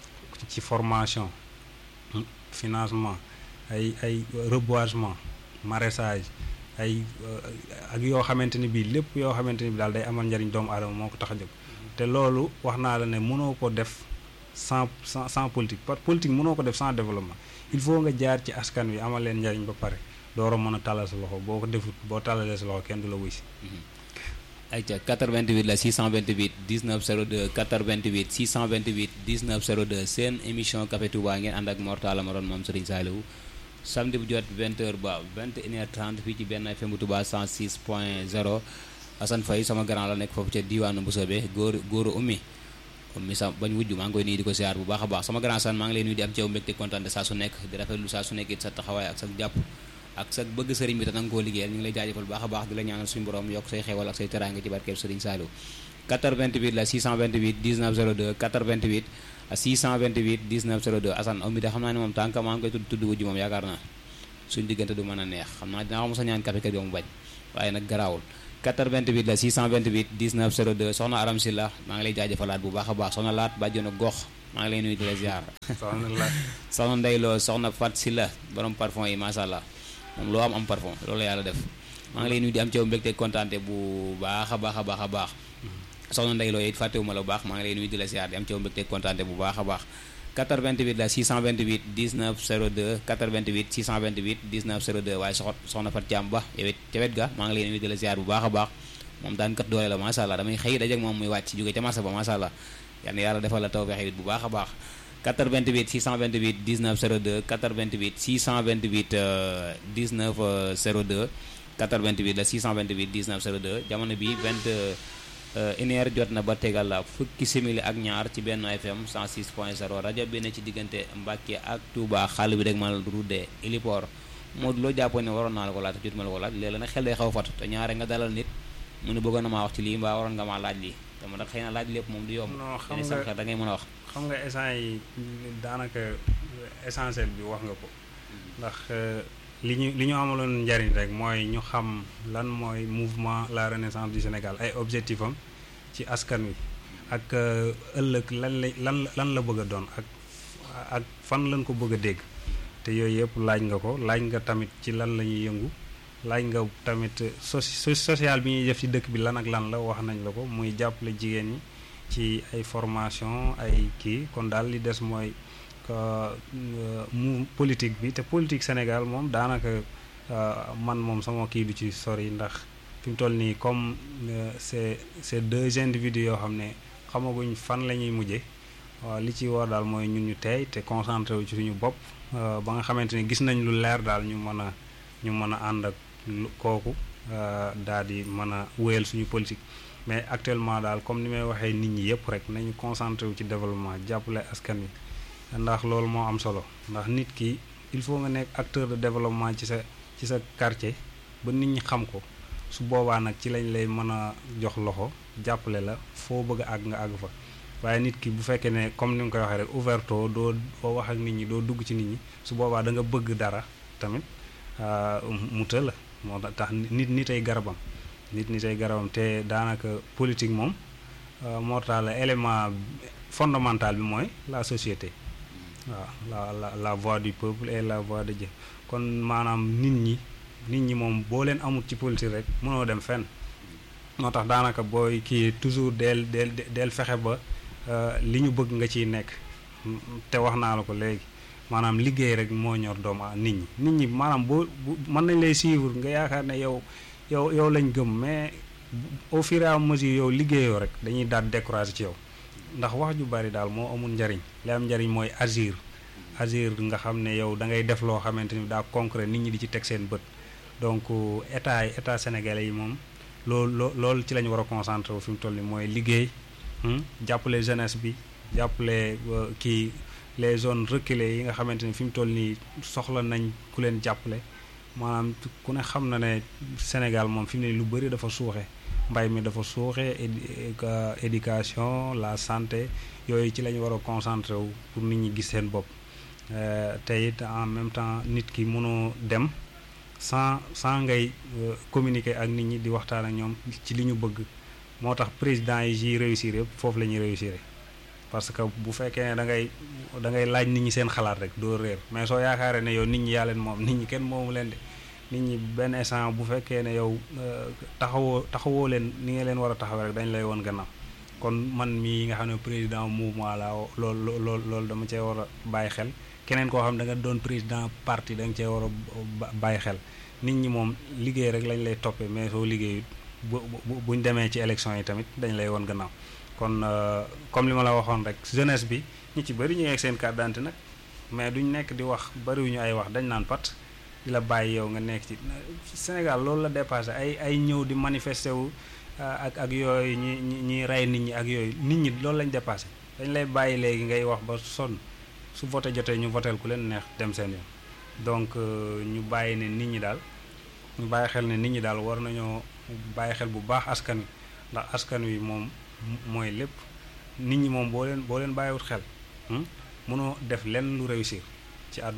ci formation hmm, financement ay ay reboisement maraîchage ay euh, ak yoo xamante ni bii lépp yoo xamante ni bi daal day amal njariñ doomu aadama moo ko tax a jóg te loolu wax naa la ne mënoo ko def sans sans sans politique parce que politique mënoo ko def sans développement il faut nga jaar ci askan wi amal leen njariñ ba pare door a mën a tàllal sa loxo boo ko defut boo tàllalee sa loxo kenn du la wuy si ayca 88 la 628 19 02 88 628 19 02 seen émission Café Touba ngeen ànd ak Mor Talla ma doon moom Serigne Saliou samedi bu jot 20h ba 21h30 fii ci benn FM bu Touba 106 point 0 Assane Faye sama grand la nekk foofu ca diwaanu Mboussobé góor góoru ummi ummi sa bañ wujj maa ngi koy nuyu di ko siyaar bu baax a baax sama grand Assane maa ngi lay nuyu di am ci yow mbégte kontaan de saa su nekk di rafetlu saa su nekk it sa taxawaay ak sa jàpp ak sa bëgg sëriñ bi te nanga koo liggéeyal ñu ngi lay jaajëfal bu baax a baax di la ñaanal suñu borom yokk say xewal ak say teraanga ci barkeeb sëriñ Saliou 88 la 628 19 02 88 628 19 02 Assane ummi de xam naa ne moom tànk maa ngi koy tudd tudd wujj moom yaakaar naa suñ diggante du mën a neex xam naa dinaa ko mos a ñaan café kër ga mu bañ waaye nag garaawul 88 la 628 19 02 soxna Aram Sylla maa ngi lay jaajëfalaat bu baax a baax soxna laat bàjjonu gox maa ngi lay nuyu di la ziar soxna la soxna Ndeyloo soxna Fat Sylla borom parfum yi macha allah moom loo am am parfum loolu la yàlla def maa ngi lay nuyu di am ci yow mbégte kontaante bu baax a baax a baax a baax soxna Ndeyloo it fàttewuma la bu baax maa ngi lay nuyu di la ziar di am ci yow mbégte kontaante bu baax a baax 88 la 628 19 02 88 628 19 02 waaye soxot soxna Fat Thiam Ba yow it ca wet ga maa ngi lay nuyu di la ziar bu baax a baax moom daan kat doole la macha allah damay xëy dajeek moom muy wàcc jóge ca marché ba macha allah yal na yàlla defal la tawfeex it bu baax a baax 88 628 19 02 88 628 euh, 19 euh, 02 88 la 628 19 02 jamono bi 20 euh, une heure jot na ba tegal la fukki simili ak ñaar ci benn FM 106 point 0 rajo bi ne ci diggante Mbàkke ak Touba xàll bi rek ma la ruddee héliport Modou loo jàppoon ne waroon naa la ko laaj te jot ma la ko laaj léeg-léeg nag xel day xaw a fatu te ñaare nga dalal nit mu ne bëggoon na maa wax ci lii mbaa waroon nga maa laaj lii dama nag xëy na laaj lépp moom du yomb non xam te nga sam xel da ngay mën a wax xam nga essence yi daanaka essentiel bi wax nga ko ndax euh, li ñu li ñu amaloon njariñ rek mooy ñu xam lan mooy mouvement la renaissance du Sénégal ay objectif am ci askan wi ak euh, ëllëg lan la lan lan la bëgg a doon ak ak fan lañ ko bëgg a dégg te yooyu yëpp laaj nga ko laaj nga tamit ci lan la ñuy yëngu laaj nga tamit soci social bi ñuy def ci dëkk bi lan ak lan la wax nañ la ko muy jàppale jigéen ñi ci ay formation ay kii kon daal li des mooy que mu politique bi te politique Sénégal moom daanaka euh, man moom sama kii du ci sori ndax fi mu toll nii comme euh, c'est c'est deux individus yoo xam ne xamaguñ fan la ñuy mujje waaw li ci war daal mooy ñun ñu teey te concentré wu ci suñu bopp euh, ba nga xamante ne gis nañ lu leer daal ñu mën a ñu mën a ànd ak lu- kooku daal di mën a wéyal suñu politique mais actuellement daal comme ni may waxee nit ñi yëpp rek nañu concentré wu ci développement jàppale askan wi ndax loolu moo am solo ndax nit ki il faut nga nekk acteur de développement ci sa ci sa quartier ba nit ñi xam ko su boobaa nag ci lañ lay mën a jox loxo jàppale la foo bëgg a àgg nga àgg fa waaye nit ki bu fekkee ne comme ni nga koy waxee rek ouverto doo doo wax ak nit ñi doo dugg ci nit ñi su boobaa da nga bëgg dara tamit ah, mu të la moo tax nit nit ay garabam nit nit ay garabam te daanaka politique moom euh, moo tax la élément fondamental bi mooy la société waaw la la la voix du peuple et la voix de Dieu kon maanaam nit ñi nit ñi moom boo leen amut ci politique rek mënoo dem fenn moo tax daanaka booy kii toujours del del del fexe ba euh, li ñu bëgg nga ciy nekk Mm, te wax naa la ko léegi maanaam liggéey rek moo ñor doomu a- nit ñi nit ñi maanaam boo bu mën nañ lay suivre nga yaakaar ne yow yow yow lañ gëm mais au fur et à mesure yow liggéeyoo rek dañuy daal découragé ci yow ndax wax ju bari daal moo amul njariñ li am njariñ mooy agir agir nga xam ne yow da ngay def loo xamante ni daa concret nit ñi di ci teg seen bët donc état yi état sénégalais yi moom loolu loo loolu ci la ñu war a concentré wu fi mu toll nii mooy liggéey hmm, jàppale jeunesse bi jàppale euh, kii les zones reculées yi nga xamante ni fi mu toll nii soxla nañ ku leen jàppale maanaam ku ne xam na ne Sénégal moom fi mu ne lu bëri dafa suuxe mbay mi dafa suuxe édi- éca- éducation la santé yooyu ci la ñu war a concentré wu pour nit ñi gis seen bopp Euh, te it en même temps nit ki mënoo dem sans sans ngay euh, communiquer ak nit ñi di waxtaan ak ñoom ci li ñu bëgg moo tax président yi ji réussir yëpp foofu la ñuy réussir parce que bu fekkee ne da ngay da ngay laaj nit ñi seen xalaat rek doo réer mais soo yaakaaree ne yow nit ñi yaa leen moom nit ñi kenn moomu leen de nit ñi benn instant bu fekkee ne yow euh, taxawoo taxawoo leen ni nga leen war a taxawee rek dañ lay woon gannaaw kon man mii nga xam ne président mouvement la loolu loolu loolu dama cee war a bàyyi xel keneen koo xam da nga doon président parti da nga cee war a ba- bàyyi xel nit ñi moom liggéey rek lañ lay toppee mais soo liggéeyut bu bu buñ demee ci élection yi tamit dañ lay woon gannaaw kon euh, comme li ma la waxoon rek jeunesse bi ñi ci bëri ñu ngi ak seen carte d'identité nag mais duñ nekk di wax bëriwuñu ay wax dañ naan pat di la bàyyi yow nga nekk ci Sénégal loolu la dépassé ay ay ñëw di manifester wu ah, ak ak yooyu ñi ñi ñi rey nit ñi ak yooyu nit ñi loolu lañ dépassé dañ lay bàyyi léegi ngay wax ba sonn su voté jotee ñu voteel ku leen neex dem seen yoon donc euh, ñu bàyyi ne nit ñi daal ñu bàyyi xel ne nit ñi daal war nañoo bàyyi xel bu baax askan wi ndax askan wi moom mooy lépp nit ñi moom boo leen boo leen bàyyiwut xel hmm, mënoo def lenn lu réussir ci àdduna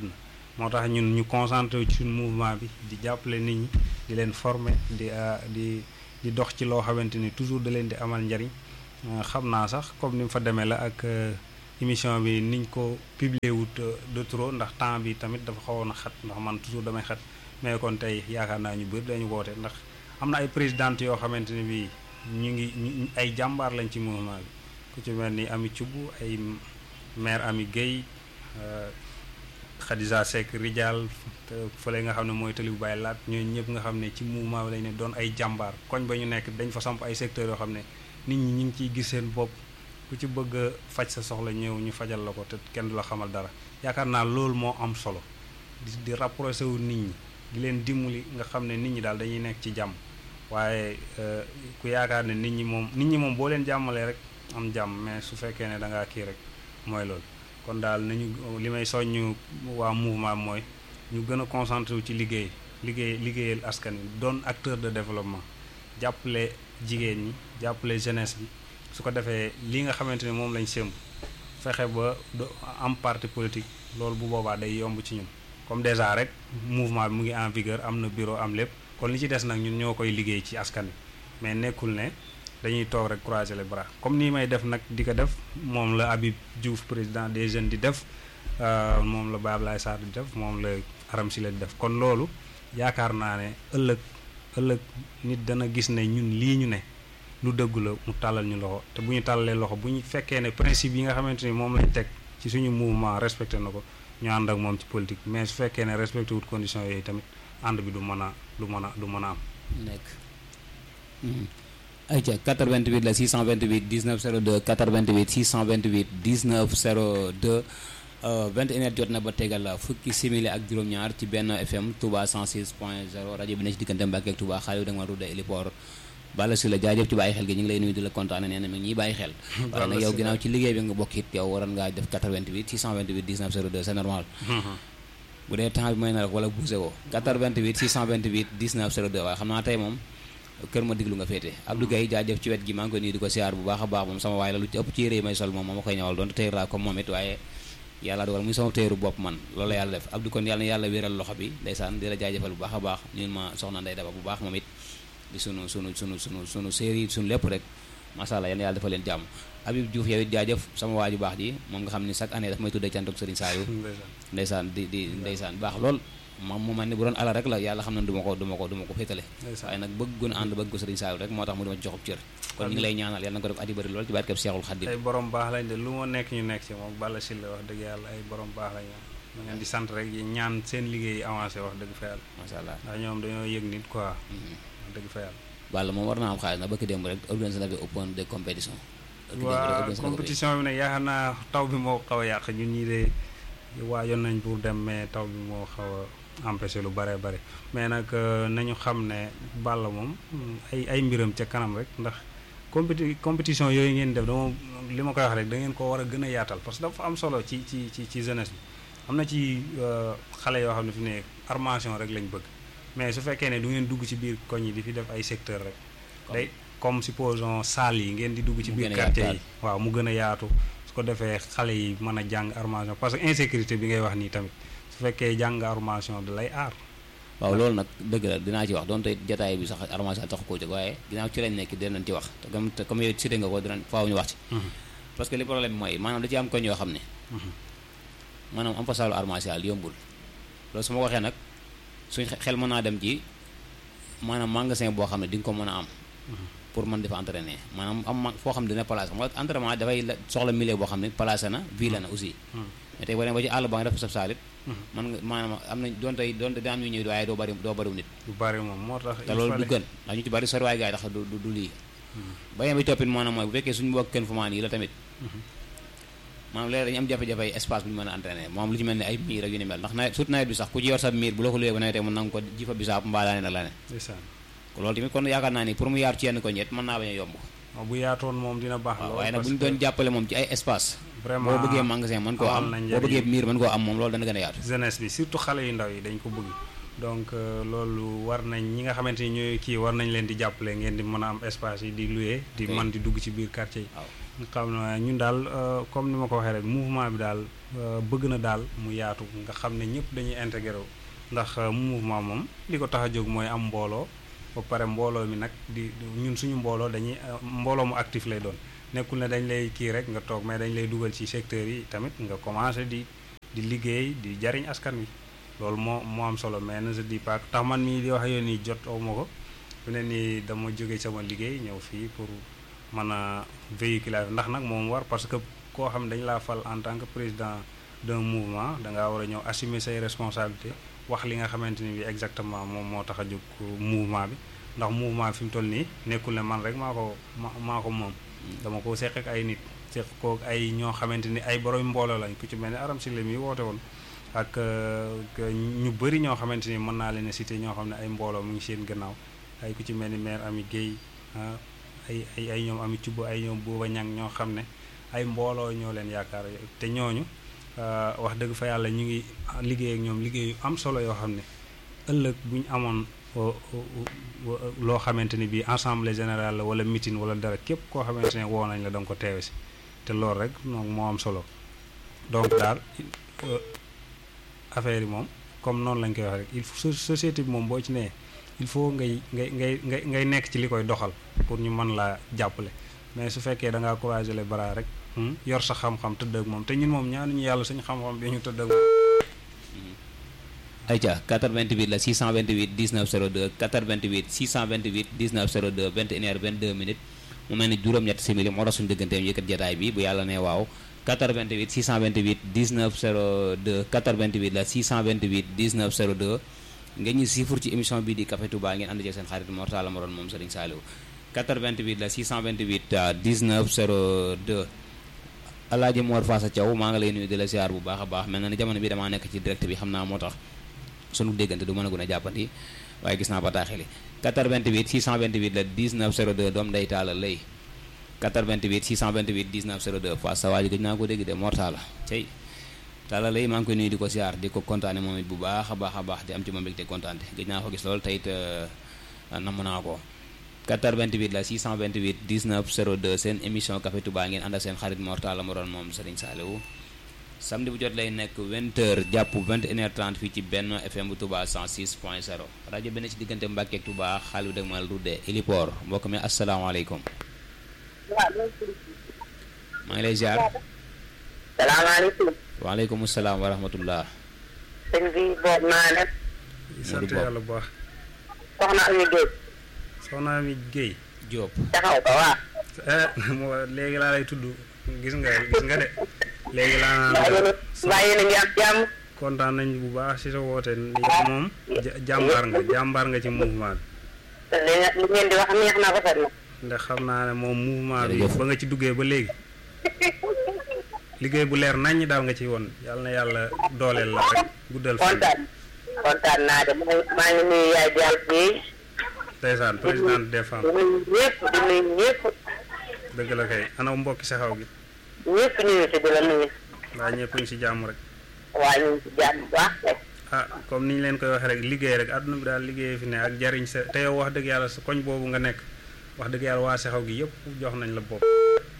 moo tax ñun ñu concentré wu ci suñu mouvement bi di jàppale nit ñi di leen former di di di dox ci loo xamante ni toujours da leen di amal njariñ xam naa sax comme ni mu fa demee la ak émission bi niñ ko publier wut de trop ndax temps bi tamit dafa xawoon a xat ndax man toujours damay xat mais kon tey yaakaar naa ñu bëri dañu woote ndax am na ay présidente yoo xamante ni bii ñu ngi ay jàmbaar lañ ci mouvement bi ku ci mel ni Ami Thioub ay maire Ami Guèye Khadija Seck Rijal fële nga xam ne mooy tali bu bàyyi laat ñooñu ñëpp nga xam ne ci mouvement bi lañ ne doon ay jàmbaar koñ ba ñu nekk dañ fa samp ay secteurs yoo xam ne nit ñi ñu ngi ciy gis seen bopp ku ci bëgg a faj sa soxla ñëw ñu fajal la ko te kenn du la xamal dara yaakaar naa loolu moo am solo di di rapproché wu nit ñi di leen dimbali nga xam ne nit ñi daal dañuy nekk ci jàmm waaye ku yaakaar ne nit ñi moom nit ñi moom boo leen jàmmalee rek am jàmm mais su fekkee ne da ngaa kii rek mooy loolu kon daal nañu li may soññ waa mouvement mooy ñu gën a concentré wu ci liggéey liggéey liggéeyal askan wi doon acteur de développement jàppale jigéen ñi jàppale jeunesse bi su ko defee li nga xamante ne moom lañ sémb fexe ba am parti politique loolu bu boobaa day yomb ci ñun comme déjà rek mouvement bi mu ngi en vigueur am na bureau am lépp kon li ci des nag ñun ñoo koy liggéey ci askan wi mais nekkul ne dañuy toog rek croiser les bras comme nii may def nag di ko def moom la Habib Diouf président des jeunes di def moom la Baye Ablaye Sarr di def moom la Aram Sile di def kon loolu yaakaar naa ne ëllëg ëllëg nit dana gis ne ñun lii ñu ne lu dëgg la mu tàllal ñu loxo te bu ñu tàllalee loxo bu ñu fekkee ne principe yi nga xamante ni moom lañ teg ci suñu mouvement respecté na ko ñu ànd ak moom ci politique mais su fekkee ne respecté wut conditions yooyu tamit ànd bi du mën a du mën a du mën a am. nekk. ayca 88 la 628 19 02 88 628 19 02 21 heures jot na ba tegal fukki simili ak juróom-ñaar ci benn FM Touba 106 point 0 rajo bi ne ci diggante Mbàkke ak Touba xaalis da nga ma tudde héliport Balla si la jaajëf ci bàyyi xel gi ñu ngi lay nuyu di la kontaane nee na mi ngi ñuy bàyyi xel waaye nag yow ginnaaw ci liggéey bi nga bokk it yow waroon ngaa def 88 628 19 02 c'est normal bu dee temps bi may na rek wala bougé woo 88 628 19 02 waaye xam naa tey moom kër ma diglu nga féete Abdou Gaye jaajëf ci wet gi maa ngi koy nuyu di ko siyaar bu baax a baax moom sama waay la lu ci ëpp ci yére yi may sol moom moo ma koy ñawal doon tey raa comme moom it waaye yàlla dogal muy sama téeru bopp man loolu la yàlla def Abdou kon yàlla na yàlla wéral loxo bi ndeysaan di la jaajëfal bu baax a baax ñun ma soxna Ndey Daba bu baax moom it di sunu sunu sunu sunu sunu série sunu lépp rek macha allah yal na yàlla defal leen jàmm Habib Diouf yow it jaajëf sama waaju baax ji moom nga xam ni chaque année daf may tuddee cantuk Serigne Saliou ndeysaan di di ndeysaan baax lool moom mu mel ni bu doon ala rek la yàlla xam na du ma ko du ma ko du ma ko féetale waaye nag bëgg gun ànd bëgg ko Serigne Saliou rek moo tax mu dima ci joxub cër kon ñu ngi lay ñaanal yàlla na ko def ati bëri lool ci barkeb Seexul Xaddim ay borom baax lañ de lu ma nekk ñu nekk ci moom Balla Sylla wax dëgg yàlla ay borom baax lañ ma ngeen di sant rek yi ñaan seen liggéey avancé wax dëgg fa yàlla macha allah ndax ñoom dañoo yëg nit quoi wax dëgg fa yàlla Balla moom war naa am xaalis na bëgg démb rek organisé na fi open de compétition waaw compétition bi nag yaakaar naa taw bi moo xaw a yàq ñun ñii de waajoon nañ pour dem mais taw bi moo xaw a empêché lu bare bare mais nag nañu xam ne Balla moom ay ay mbiram ca kanam rek ndax compéti compétition yooyu ngeen def dama li ma koy wax rek da ngeen ko war a gën a yaatal parce que dafa am solo ci ci ci ci jeunesse bi am na ci xale yoo xam ne fi ne armation rek lañ bëgg mais su fekkee ne du ngeen dugg ci biir koñ yi di fi def ay secteur rek day comme supposons salle yi ngeen di dugg ci biir quartier yi waaw mu gën a yaatu su ko defee xale yi mën a jàng armation parce que insécurité bi ngay wax nii tamit su fekkee jàng armation da lay aar waaw loolu nag dëgg la dinaa ci wax donte jataay bi sax armation tax koo jóg waaye ginnaaw ci lañ nekk dinañ ci wax te comme comme yow cité nga ko dinañ faaw ñu wax ci parce que li problème bi mooy maanaam da ci am koñ yoo xam ne maanaam am fa saalu armation yombul loolu su ma waxee nag suñ xel mën naa dem ci maanaam magasin boo xam ne di nga ko mën a am pour mën dafa entraîner maanaam am foo xam ne dina placé xam nga entraînement dafay soxla milieu boo xam ne placé na ville na aussi mais tey boo demee ba ci àll ba nga def sab saalit man nga maanaam am nañ doonte doonte dina am ñu ñëw waaye doo bari doo bariw nit du bari moom moo tax te loolu du gën ndax ñu ci bari sori waay gars yi tax du du lii ba yem bi toppit maanaam mooy bu fekkee suñu bokk kenn fu maan yi la tamit maanaam léegi dañu am jafe-jafe ay espace bu ñu mën a entraîner moom lu ci mel ne ay miir ak yu ni mel ndax nawet surtout nawet bi sax ku ci yor sa miir bu la ko luyee ba nawetee mën nanga ko ji fa bisaab mbaa laane na lane loolu tamit kon yaakaar naa ni pour mu yaatu ci yenn ko ñet mën naa bañ a yomb bu yaatoon moom dina baax waaw waaye nag bu ñu doon jàppale moom ci ay espace vraiment boo bëggee magasin mën koo am boo bëggee miir mën koo am moom loolu dana gën a yaatu jeunesse bi surtout xale yu ndaw yi dañ ko bëgg donc loolu war nañ ñi nga xamante ni ñooy kii war nañ leen di jàppale ngeen di mën a am espace yi di louer di man di dugg ci biir quartier yi nga xam ne ñun daal comme ni ma ko waxee rek mouvement bi daal bëgg na daal mu yaatu nga xam ne ñëpp dañuy intégré wu ndax mouvement moom li ko tax a jóg mooy am mbooloo ba pare mbooloo mi nag di ñun suñu mbooloo dañuy mbooloo mu actif lay doon nekkul ne dañ lay kii rek nga toog mais dañ lay dugal ci secteur yi tamit nga commencé di di liggéey di jariñ askan wi loolu moo moo am solo mais ne se dit pas tax man mii di wax yoon nii jot aw ma ko fi ne nii dama jóge sama liggéey ñëw fii pour mën a véhiculer ndax nag moom war parce que koo xam ne dañu laa fal en tant que président d'un mouvement da ngaa war a ñëw assumer say responsabilités wax li nga xamante ni bi exactement moom moo tax a jóg mouvement bi ndax mouvement fi mu toll nii nekkul ne man rek maa ko maa ko moom dama ko seq ak ay nit seq ko ay ñoo xamante ni ay borom mbooloo lañ ku ci mel ni aram si mi woote woon ak ñu bëri ñoo xamante ni mën naa leen a cité ñoo xam ne ay mbooloo mu ngi seen gannaaw ay ku ci mel ni maire Ami Guèye ay ay ay ñoom Ami Cubb ay ñoom Bouba Ñang ñoo xam ne ay mbooloo ñoo leen yaakaar te ñooñu wax dëgg fa yàlla ñu ngi liggéey ak ñoom liggéey yu am solo yoo xam ne ëllëg bu ñu amoon loo xamante ni bii assemblée générale la wala meeting wala dara képp koo xamante ne woo nañ la danga ko teewe si te loolu rek donc moo am solo donc daal affaire yi moom comme noonu lañ koy wax rek il faut société bi moom boo ci nee il faut ngay ngay ngay ngay ngay nekk ci li koy doxal pour ñu mën laa jàppale mais su fekkee da ngaa croiser les bras rek yor sa xam-xam tëdd ak moom te ñun moom ñaanuñu yàlla suñu xam-xam bi ñu tëdd ak moom. ayca 88 la 628 19 02 88 628 19 02 21 heures 22 minutes mu mel ni juróom-ñetti simili moo tax suñu digganteem yëkkat jataay bi bu yàlla ne waaw 88 628 19 02 88 la 628 19 02 ngeen ñu siifur ci émission bii di Café Touba ngeen ànd ci seen xarit Mortala Moron moom Serigne Saliou 88 la 628 19 02 Alaaji Mor Faasa Thiaw maa ngi lay nuyu di la ziar bu baax a baax mel na ni jamono bi damaa nekk ci direct bi xam naa moo tax sunu déggante du mën a gën a jàppandi waaye gis naa bataaxeli 88 628 la 19 02 doom day taala lay 88 628 19 02 Fass sa waa ji gëj naa ko dégg de Mortala cey taala lay maa ngi koy nuyu di ko ziar di ko kontaane moom it bu baax a baax a baax di am ci moom mbégte kontaante gëj naa ko gis loolu tey it namm naa ko 88 la 628 19 02 seen émission Café Touba ngeen ànd ak seen xarit Mortala Moron moom Serigne Saliou samedi bu jot lay nekk 20h jàpp 21h30 fii ci benn FM bu Touba 106.0 rajo benn ci diggante Mbàkke ak Touba xaalis bu dëgmal Rudde Héliport mbokk mi asalaamaaleykum. maa ngi lay ziar. salaamaaleykum. waaleykum salaam wa rahmatullah. sëñ bi boobu naa def. sant yàlla bu baax. soxna Ami Guèye. soxna Ami Guèye. Diop. taxaw ko waaw. moo léegi laa lay tudd gis nga gis nga de. léegi laa mbaa yéen a ngi am jàmm. kontaan nañ bu baax ci sa woote yow moom jàmbaar nga jàmbaar nga ci mouvement te li li ngeen di wax neex na rafet na. ndax xam naa ne moom mouvement bi ba nga ci duggee ba léegi liggéey bu leer naññ daal nga ci woon yàlla na yàlla dooleel la rek guddal fan kontaan kontaan naa de maa ngi nuyu yaay Dial Guèye. ndeysaan présidente des femmes di nuyu ñëpp di nuyu ñëpp. dëgg la kay ana mbokki saxaw gi ñëpp ñu ngi si di la nuyu. waa ñëpp ñu ci jàmm rek waa ñu ngi si jàmm bu baax rek. ah comme ni ñu leen koy waxee rek liggéey rek àdduna bi daal liggéey fi ne ak jariñ sa te yow wax dëgg yàlla sa koñ boobu nga nekk wax dëgg yàlla waa saxaw gi yëpp jox nañ la bopp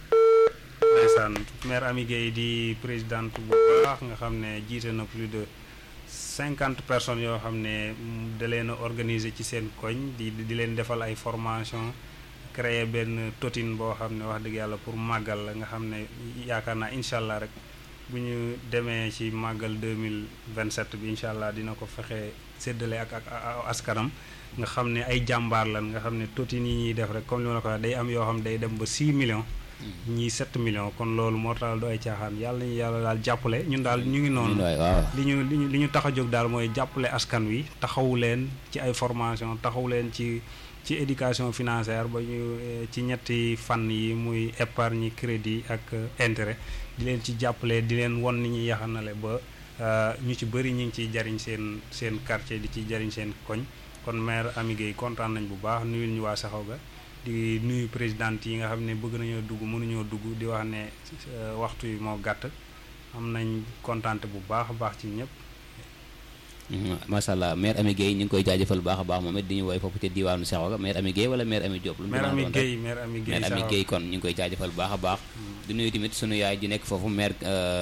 ndeysaan maire Ami Guèye di présidente bu baax nga xam ne jiite na plus de cinquante personnes yoo xam ne da leen a organiser ci seen koñ di di leen defal ay formation créer benn totin boo xam ne wax dëgg yàlla pour màggal la nga xam ne yaakaar naa incha allah rek bu ñu demee ci màggal 2027 bi incha allah dina ko fexe séddale ak ak askanam nga xam ne ay jàmbaar lan nga xam ne totin yi ñuy def rek comme li ma la ko wax day am yoo xam day dem ba 6 millions ñii 7 millions kon loolu moo tax du ay caaxaan yàlla ñu yàlla daal jàppale ñun daal ñu ngi noonu li ñu li ñu li ñu tax a jóg daal mooy jàppale askan wi taxawu leen ci ay formation taxawu leen ci ci éducation financière ba ñu ci ñetti fànn yi muy épargne crédit ak intérêt di leen ci jàppale di leen won ni ñuy yaxanale ba ñu ci bëri ñu ngi ciy jariñ seen seen quartier di ci jariñ seen koñ kon maire Ami Guèye kontaan nañ bu baax nuyul ñu waa saxaw ga di nuyu présidente yi nga xam ne bëgg nañoo dugg mënuñoo dugg di wax ne waxtu yi moo gàtt am nañ kontaante bu baax a baax ci ñëpp macha allah maire Ami Guèye ñu ngi koy jaajëfal baax a baax moom it di ñu woy foofu ca diwaanu Seexoga maire Ami Guèye wala maire Ami Diop lu mu maire Ami doon Guèye maire Ami Guèye maire Ami Guèye kon ñu ngi koy jaajëfal baax a baax di nuyu tamit sunu yaay ji nekk foofu maire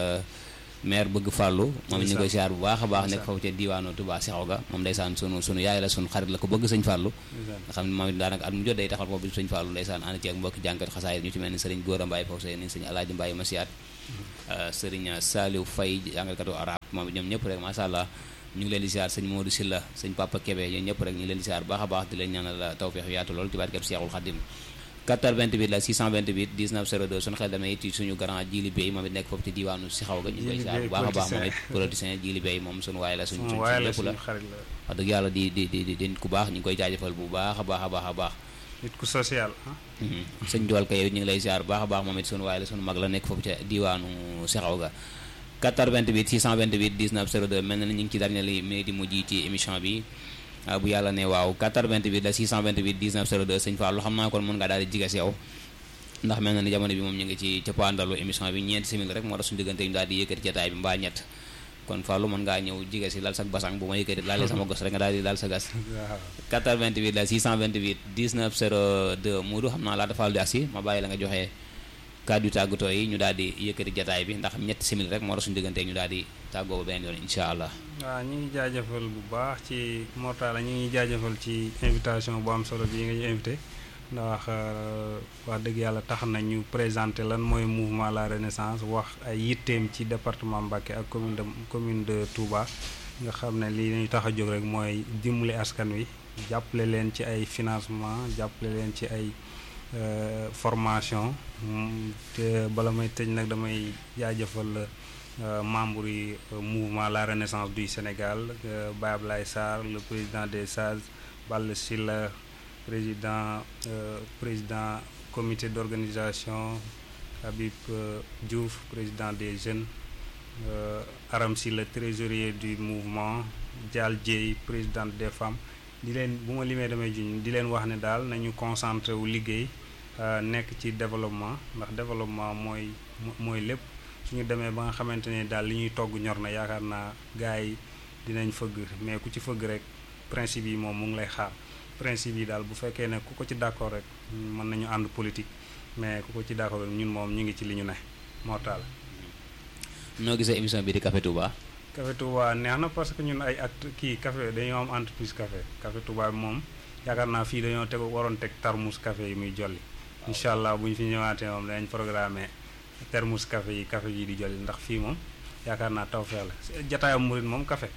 maire bëgg fàllu moom it ñu ngi koy siyaar bu baax a baax nekk foofu ca diwaanu Touba Seexoga moom ndeysaan sunu sunu yaay la sunu xarit la ko bëgg sëñ fàllu nga xam ne moom it daanaka at mu jot day taxal foofu bi sëñ fàllu ndeysaan ànd ci ak mbokki jànkat xasaay ñu ci mel ni sëriñ Góora Mbaye foofu sëriñ sëñ Alaaji Mbaye Masiyaat sëriñ Saliou Faye jàngalkatu arab moom it ñoom ñëpp rek macha allah ñu ngi leen di siyaar sëñ Modou Silla sëñ Papa Kébé ñoom ñëpp rek ñu ngi leen di siyaar baax a baax di leen ñaanal tawfeex yaatu lool ci barkeb Seexul Xadim 428 la 628 19 02 suñu xel damay ci suñu grand jili bay moom it nekk foofu ci diwaanu si xaw ga ñu ngi koy siyaar bu baax a baax moom it politicien jili bay moom suñu waaye la suñu suñu waaye la lépp la suñu xarit la wax dëgg yàlla di di di di nit ku baax ñu ngi koy jaajëfal bu baax a baax a baax a baax nit ku social ah sëñ Joal Ka yow ñu ngi lay ziar bu baax a baax moom it sunu waaye la sunu mag la nekk foofu ca diwaanu Sexaw ga 428 628 19 02 mel na ni ñu ngi ci dernier li minute yi mujj ci émission bi bu yàlla ne waaw 428 la 628 19 02 sëñ Fallou xam naa kon mën ngaa daal di jiga si yow ndax mel na ni jamono bi moom ñu ngi ci cappaandalu émission bi ñeenti simili rek moo tax suñu diggante ñu daal di yëkkati jataay bi mbaa ñett kon Fallou mën ngaa ñëw jiga si lal sa basang bu ma yëkkati laalee sama gos rek nga daal di lal sa gas waaw 428 la 628 19 02 Moodu xam naa laata Fallou di agsi ma bàyyi la nga joxe kàddu yu tàggatoo yi ñu daal di yëkkati jataay bi ndax ñetti simili rek moo tax suñu diggante ñu daal di tàggoo ba beneen yoon incha allah waaw ñu ngi jaajëfal bu baax ci Mortala ñu ngi jaajëfal ci invitation bu am solo bii nga ñu invité ndax wax dëgg yàlla tax na ñu présenté lan mooy mouvement la renaissance wax ay yitteem ci département Mbacké ak commune de commune de Touba nga xam ne lii ñu tax a jóg rek mooy dimbali askan wi jàppale leen ci ay financement jàppale leen ci ay euh, formation Mm, te bala may tëj nag damay jaajëfal euh, membre yi euh, mouvement la renaissance du Sénégal euh, Baye Ablaye Sarr le président des sages Balla Sylla président euh, président comité d'organisation Habib euh, Diouf président des jeunes euh, Aram Sylla trésorier du mouvement Dial Dieye présidente des femmes di leen bu ma limee damay juñ di leen wax ne daal nañu concentré wu liggéey euh, nekk ci développement ndax développement mooy mo- mooy lépp suñu demee ba nga xamante ne daal li ñuy togg ñor na yaakaar naa gars yi dinañ fëgg mais ku ci fëgg rek principe yi moom mu ngi lay xaar principe yi daal bu fekkee ne ku ko ci d'accord rek mën nañu ànd politique mais ku ko ci d'accord rek ñun moom ñu ngi ci li ñu ne moo taal noo gisee émission bi di Café Touba Café Touba neex na parce que ñun ay acte kii café dañoo am entreprise café Café Touba bi moom yaakaar naa fii dañoo teg waroon teg tarmus café yi muy jolli incha allah bu ñu fi ñëwaatee moom danañ programmé termus café yi café yi di jolli ndax fii moom yaakaar naa tawfeex la jataayam murit moom café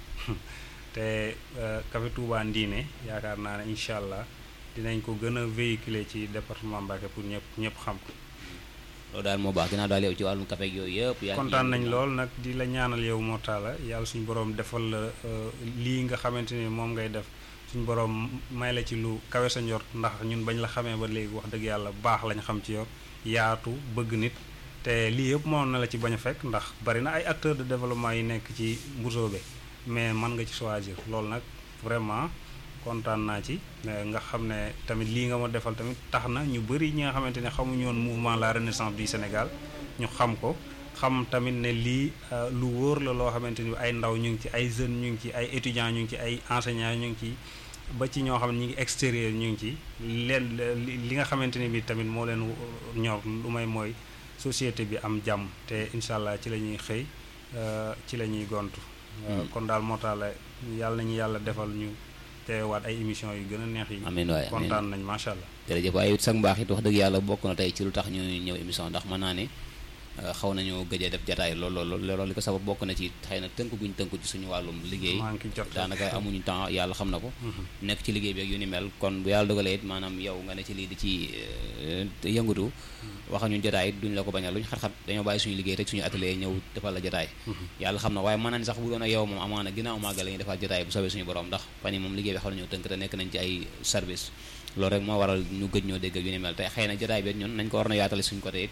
te euh, Café Touba Ndiine yaakaar naa ne incha allah dinañ ko gën a véhiculer ci département Mbacké pour ñëpp ñëpp xam ko loolu daal moo baax ginnaaw daal yow ci wàllum café ak yooyu yëpp yaa ngi kontaan ciy nañ yëngu. lool nag di la ñaanal yow moo taala yàlla suñu borom defal la euh, lii nga xamante ni moom ngay def suñu borom may la ci lu kawe sa njort ndax ñun bañ la xamee ba léegi wax dëgg yàlla baax lañ xam ci yow yaatu bëgg nit te lii yëpp mënoon na la ci bañ a fekk ndax bari na ay acteurs de développement yi nekk ci Mbusoobe mais mën nga ci choisir loolu nag vraiment kontaan naa ci euh, nga xam ne tamit lii nga ma defal tamit tax na ñu bëri ñi nga xamante ne xamuñu woon mouvement la renaissance du Sénégal ñu xam ko xam tamit ne lii euh, lu wóor la loo xamante ni ay ndaw ñu ngi ci ay jeunes ñu ngi ci ay étudiants ñu ngi ci ay enseignants ñu ngi ci ba ci ñoo xam ne ñu ngi extérieur ñu ngi ci leen li li nga xamante ni bi tamit moo leen ñor lu may mooy société bi am jàmm te incha allah ci la ñuy xëy euh, ci la ñuy gontu. Euh, Mm. kon daal moo tax la yàlla nañu yàlla defal ñu teewaat ay émissions yu gën a neex yi. amiin waay amiin kontaan nañ macha allah. jërëjëf waaye it sax mbaax it wax dëgg yàlla bokk na tey ci lu tax ñu ñëw émission ndax mën naa ne euh, xaw nañu gëj a def jataay lool lool lool loolu li ko sabab bokk na ci xëy na tënk guñ tënku ci suñu wàllum liggéey maa ngi jot daanaka amuñu temps yàlla xam na ko Mhm. nekk ci liggéey bi ak yu ni mel kon bu yàlla dogalee it maanaam yow nga ne ci lii di ci euh, yëngatu waxuñu jotaay it duñ la ko bañal luñ xat-xat dañoo bàyyi suñu liggéey rek suñu atelier ñëw defal la jotaay yàlla xam na waaye mën na ni sax bu doon ak yow moom amaana ginnaaw màggal la ñuy defal jotaay bu soobee suñu borom ndax fan yi moom liggéey bi xaw nañoo tënk te nekk nañ ci ay service loolu rek moo waral ñu gëj ñoo dégg ak yu ni mel te xëy na jotaay bi it ñun nañ ko war na yaatale suñu côté it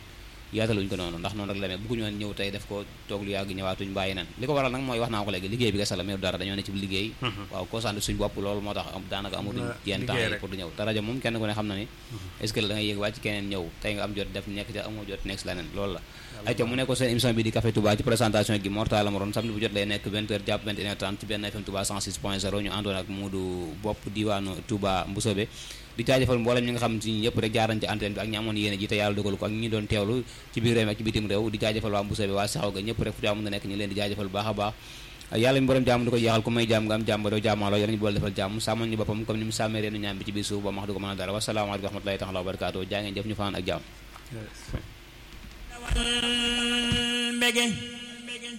yaataluñ ko noonu ndax noonu rek la mais bëgguñu woon ñëw tey def ko toog lu yàgg ñëwaatuñ bàyyi nan li ko waral nag mooy wax naa ko léegi liggéey bi kese la mais dara dañoo ne ci liggéey waaw concentré suñ bopp loolu moo tax daanaka amatuñ yenn temps yi pour du ñëw te rajo moom kenn ku ne xam na ni est-ce que da ngay yéeg wàcc keneen ñëw tey nga am jot def nekk ca amoo jot nekk si leneen loolu la ayca mu nekkoon seen émission bi di Café Touba ci présentation gi Mortala Maroon samedi bu jot lay nekk 20h jàpp 21h30 ci benn FM Touba 106.0 ñu àndoon ak Moodu bopp diwaanu Touba Mboussobé di jaajëfal mboolem ñi nga xam ci ñëpp rek jaaran ci antenne bi ak ñi amoon yéene ji te yàlla dogal ko ak ñi doon teewlu ci biir réew mi ak ci bitim réew di jaajëfal waa Mboussobé waa saxaw ga ñëpp rek fu jaamu na nekk ñu leen di jaajëfal bu baax a baax yàlla mi borom jàmm di ko jeexal ku may jàmm nga am jàmm ba doo jàmmaaloo yàlla ñu boole defal jàmm sàmmal ñu boppam comme ni mu sàmmee reenu ñaam bi ci biir suuf ba max du ko mën a dara wasalaamaaleykum wa rahmatullahi taala wa barakaatu jaa ngeen jëf ñu fanaan ak jàmm mbege